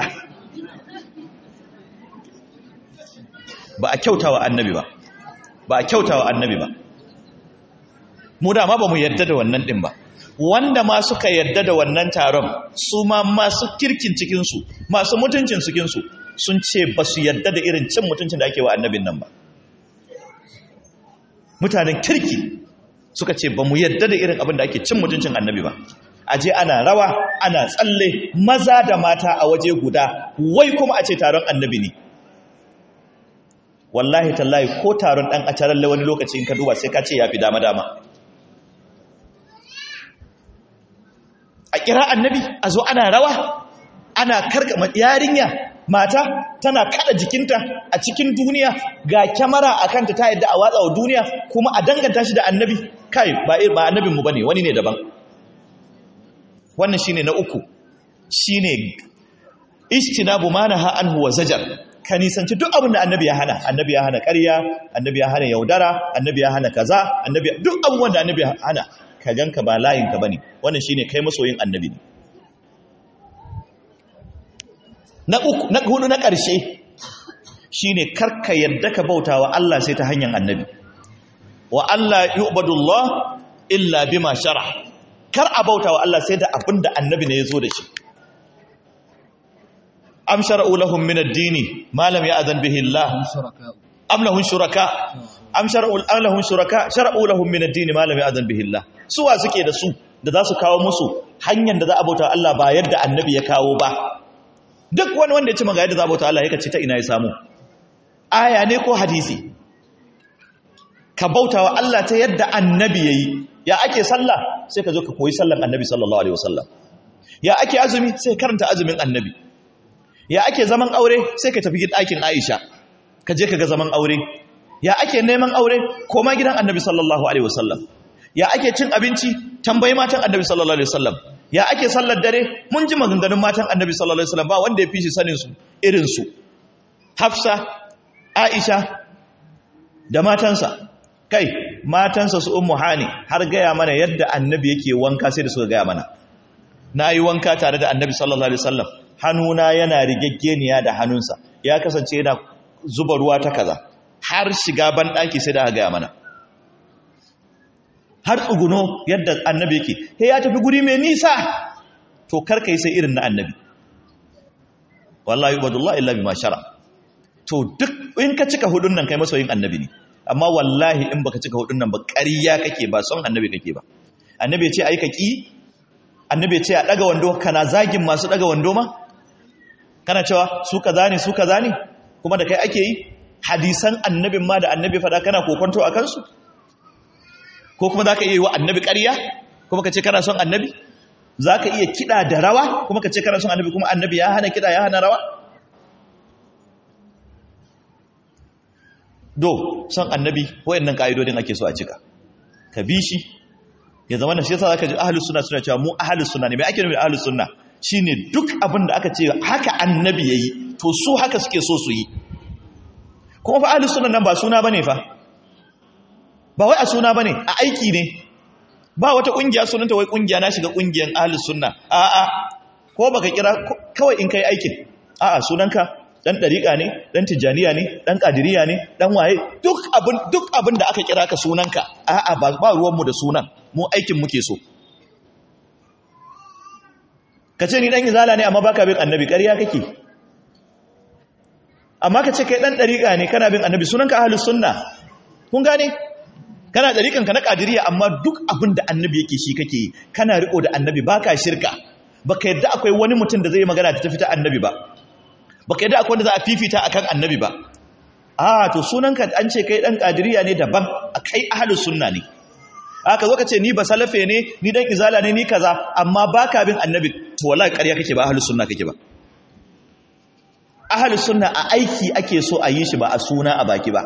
ba a kyauta wa annabi ba ba a kyauta wa annabi ba mu dama ba mu yarda da wannan ɗin ba wanda ma suka yarda da wannan taron su ma masu kirkin cikinsu masu mutuncin cikinsu sun ce ba su yarda da irin cin mutuncin da ake wa annabin nan ba mutanen kirki suka ce ba mu yarda da irin abin da ake cin mutuncin annabi ba aje ana rawa ana tsalle maza da mata a waje guda wai kuma a ce taron annabi ne wallahi tallahi ko taron dan acaralle wani lokaci in ka duba sai ka ce yafi dama dama a kira annabi a zo ana rawa ana karka yarinya mata tana kada jikinta a cikin duniya ga kyamara a kanta ta yadda a watsa wa duniya kuma a danganta shi da annabi kai ba ba annabinmu ba ne wani ne daban wannan shine na uku shine istinabu manaha anhu wa zajar ka nisanci duk abin da annabi ya hana annabi ya hana ƙarya annabi ya hana yaudara annabi ya hana kaza annabi duk abubuwan da annabi ya hana ka ganka ba layinka bane wannan shine kai masoyin annabi ne na uku na hudu na ƙarshe shine karka yadda ka bautawa Allah sai ta hanyar annabi wa Allah yu'badullah illa bima shara kar a bautawa Allah sai da abinda annabi ne ya zo da shi am shara'u lahum min ad-dini ma lam ya'zan bihi Allah am lahum shuraka am shara'u lahum shuraka shara'u lahum min ad-dini ma lam ya'zan bihi Allah suwa suke da su da za su kawo musu hanyar da za a bauta Allah ba yadda annabi ya kawo ba duk wani wanda ya ci maga yadda za a bauta Allah ya ce ta ina ya samu aya ne ko hadisi ka bauta wa Allah ta yadda annabi ya yi ya ake sallah sai ka zo ka koyi sallan annabi sallallahu alaihi wasallam ya ake azumi sai karanta azumin annabi ya ake zaman aure sai ka tafi ɗakin Aisha ka je ka ga zaman aure ya ake neman aure koma gidan annabi sallallahu alaihi wasallam ya ake cin abinci tambayi matan annabi sallallahu alaihi wasallam ya ake sallar dare mun ji maganganun matan annabi sallallahu alaihi wasallam ba wanda ya fi shi sanin su irin su Hafsa Aisha da matansa kai matansa su ummu hani har gaya mana yadda annabi yake wanka sai da suka gaya mana na yi wanka tare da annabi sallallahu alaihi wasallam hannuna yana rigaggeniya da hannunsa ya kasance yana zuba ruwa ta kaza har shiga ban daki sai da aka gaya mana har tsuguno yadda annabi yake he ya tafi guri mai nisa to karka yi sai irin na annabi wallahi ubadullah illa bima shara to duk in ka cika hudun nan kai masoyin annabi ne amma wallahi in baka cika hudun nan ba ƙarya kake ba son annabi kake ba annabi ya ce ai ka ki annabi ya ce a daga wando kana zagin masu daga wando ma kana cewa su kaza ne su kaza ne kuma da kai ake yi hadisan annabin ma da annabi fada kana kokonto a kansu ko kuma zaka iya yi wa annabi ƙarya kuma ka ce kana son annabi zaka iya kida da rawa kuma ka ce kana son annabi kuma annabi ya hana kida ya hana rawa do son annabi wayannan ka'idodin ake so a cika ka bi shi ya zama da shi yasa zaka ji ahlus sunna suna cewa mu ahlus sunna ne me ake nufi ahlus sunna shine duk abin da aka ce haka annabi yayi to su haka suke so su yi kuma fa ahlus sunna nan ba suna bane fa ba wai a suna bane a aiki ne ba wata kungiya sunanta wai kungiya na shiga kungiyan ahlus sunna a'a ko baka kira kawai in kai aikin a'a sunanka dan dariƙa ne dan tijaniya ne dan kadiriya ne dan waye duk abin duk abin da aka kira ka sunanka a'a ba ba ruwan mu da sunan mu aikin muke so kace ni dan izala ne amma baka bin annabi ƙarya kake amma kace kai dan dariƙa ne kana bin annabi sunanka ahlus sunna kun gane kana dariƙan ka na kadiriya amma duk abin da annabi yake shi kake yi kana riko da annabi baka shirka baka yadda akwai wani mutum da zai magana ta tafi ta annabi ba baka yadda akwai wanda za a fifita akan annabi ba a to sunanka an ce kai dan kadiriya ne daban kai ahlus sunna ne aka zo ka ce ni ba salafe ne ni dan izala ne ni kaza amma baka bin annabi to wallahi ƙarya kake ba ahlus sunna kake ba ahlus sunna a aiki ake so a yi shi ba a suna a baki ba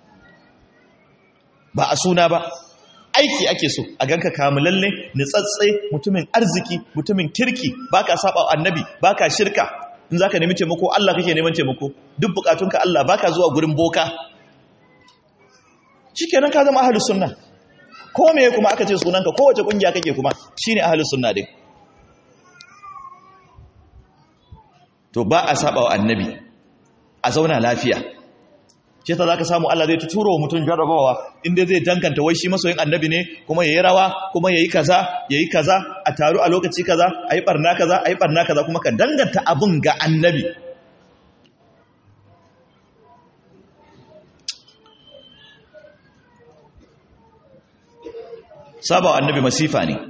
ba a suna ba aiki ake so a ganka kamulalle nitsatse mutumin arziki mutumin kirki baka saba annabi baka shirka in zaka nemi taimako Allah kake neman taimako duk bukatunka Allah baka zuwa gurin boka shikenan ka zama ahlus sunna ko me kuma aka ce sunanka ko wace kungiya kake kuma shine ahlus sunna din to ba a saba wa annabi a zauna lafiya shi ta zaka samu Allah zai tuturo mutum jarrabawa inda zai dankanta wai shi masoyin annabi ne kuma yayi rawa kuma yayi kaza yayi kaza a taru a lokaci kaza ayi barna kaza ayi barna kaza kuma ka danganta abun ga annabi saba annabi masifa ne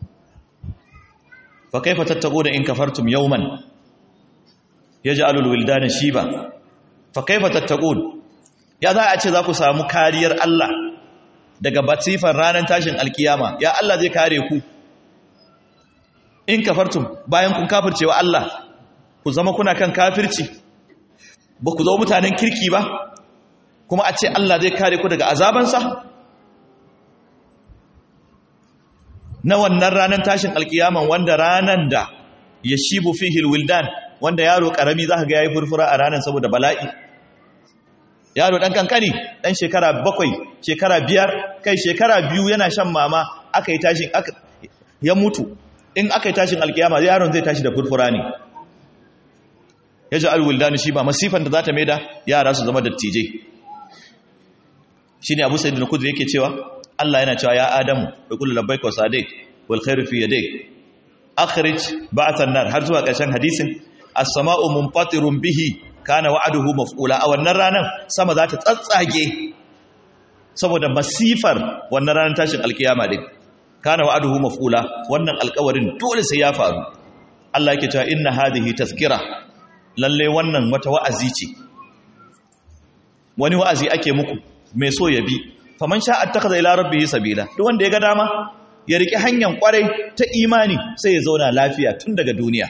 fa kaifa tattaquna in kafartum yawman yaj'alul wildana shiba fa kaifa tattaqun ya za a ce za ku samu kariyar Allah daga batifan ranar tashin alkiyama ya Allah zai kare ku in kafartum bayan kun kafircewa Allah ku zama kuna kan kafirci ba ku zama mutanen kirki ba kuma a ce Allah zai kare ku daga azabansa na wannan ranar tashin alkiyaman wanda ranar da ya shibu fihil wildan wanda yaro karami za ka ga ya yi furfura a ranar saboda bala'i yaro ɗan kankani ɗan shekara bakwai shekara biyar kai shekara biyu yana shan mama aka yi tashin ya mutu in aka yi tashin alkiyama yaron zai tashi da furfura ne ya ji alwildani shi ba masifan da za ta maida yara su zama dattijai shi ne abu sa'id na kudu yake cewa allah yana cewa ya adamu da kullu labbaik wa sadiq wal khairu fi yadayk akhrij ba'than nar har zuwa ƙarshen hadisin as-sama'u munfatirun bihi kana wa'aduhu maf'ula a wannan ranar sama za ta tsatsage saboda masifar wannan ranar tashin alkiyama din kana wa'aduhu maf'ula wannan alƙawarin dole sai ya faru Allah yake cewa inna hadhihi tazkira lalle wannan wata wa'azi ce wani wa'azi ake muku mai so ya bi faman sha attakhadha ila rabbihi sabila duk wanda ya ga dama ya riki hanyar kwarai ta imani sai ya zauna lafiya tun daga duniya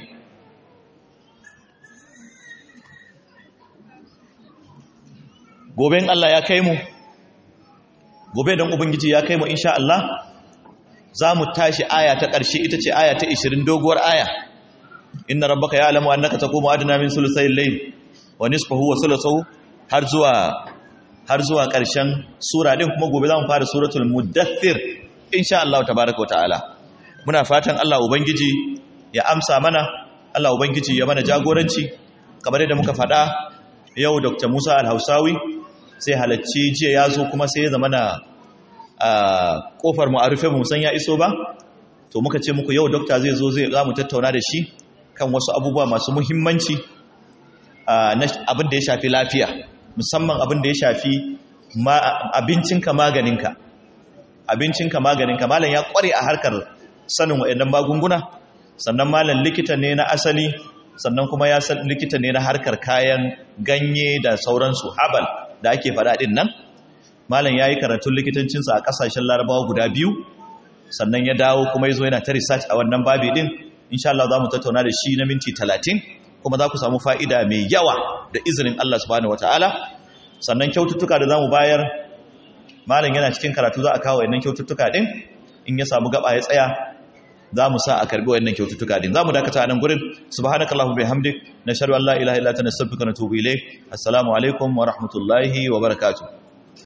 gobe in Allah ya kai mu gobe don ubangiji ya kai mu insha Allah za mu tashi aya ta ƙarshe ita ce aya ta 20 doguwar aya inna rabbaka ya'lamu annaka taqumu adna min sulusayil layl wa nisfahu wa sulusahu har zuwa har zuwa ƙarshen sura din kuma gobe za mu fara suratul muddathir insha Allah tabaaraka wa ta'ala muna fatan Allah ubangiji ya amsa mana Allah ubangiji ya mana jagoranci kamar yadda muka faɗa yau Dr. Musa Al-Hausawi sai halacci jiya ya zo kuma sai ya zama na kofar mu a rufe mu san ya iso ba to muka ce muku yau dokta zai zo zai za mu tattauna da shi kan wasu abubuwa masu muhimmanci abin da ya shafi lafiya musamman abin da ya shafi abincinka maganinka abincinka maganinka malam ya kware a harkar sanin waɗannan magunguna sannan malam likita ne na asali sannan kuma ya san likita ne na harkar kayan ganye da sauransu habal da ake faɗa ɗin nan malam ya yi karatun likitancinsa a ƙasashen larabawa guda biyu sannan ya dawo kuma ya zo yana ta research a wannan babi ɗin insha Allah za mu tattauna da shi na minti talatin kuma za ku samu fa'ida mai yawa da izinin Allah subhanahu wata'ala sannan kyaututtuka da za mu bayar malam yana cikin karatu za a kawo wannan kyaututtuka ɗin in ya samu gaba ya tsaya za mu sa a karbi wannan kyaututtuka din za mu dakata a nan gurin subhanakallahu bihamdik nashhadu an la ilaha illa anta nastaghfiruka wa natubu ilayk assalamu alaikum wa rahmatullahi wa barakatuh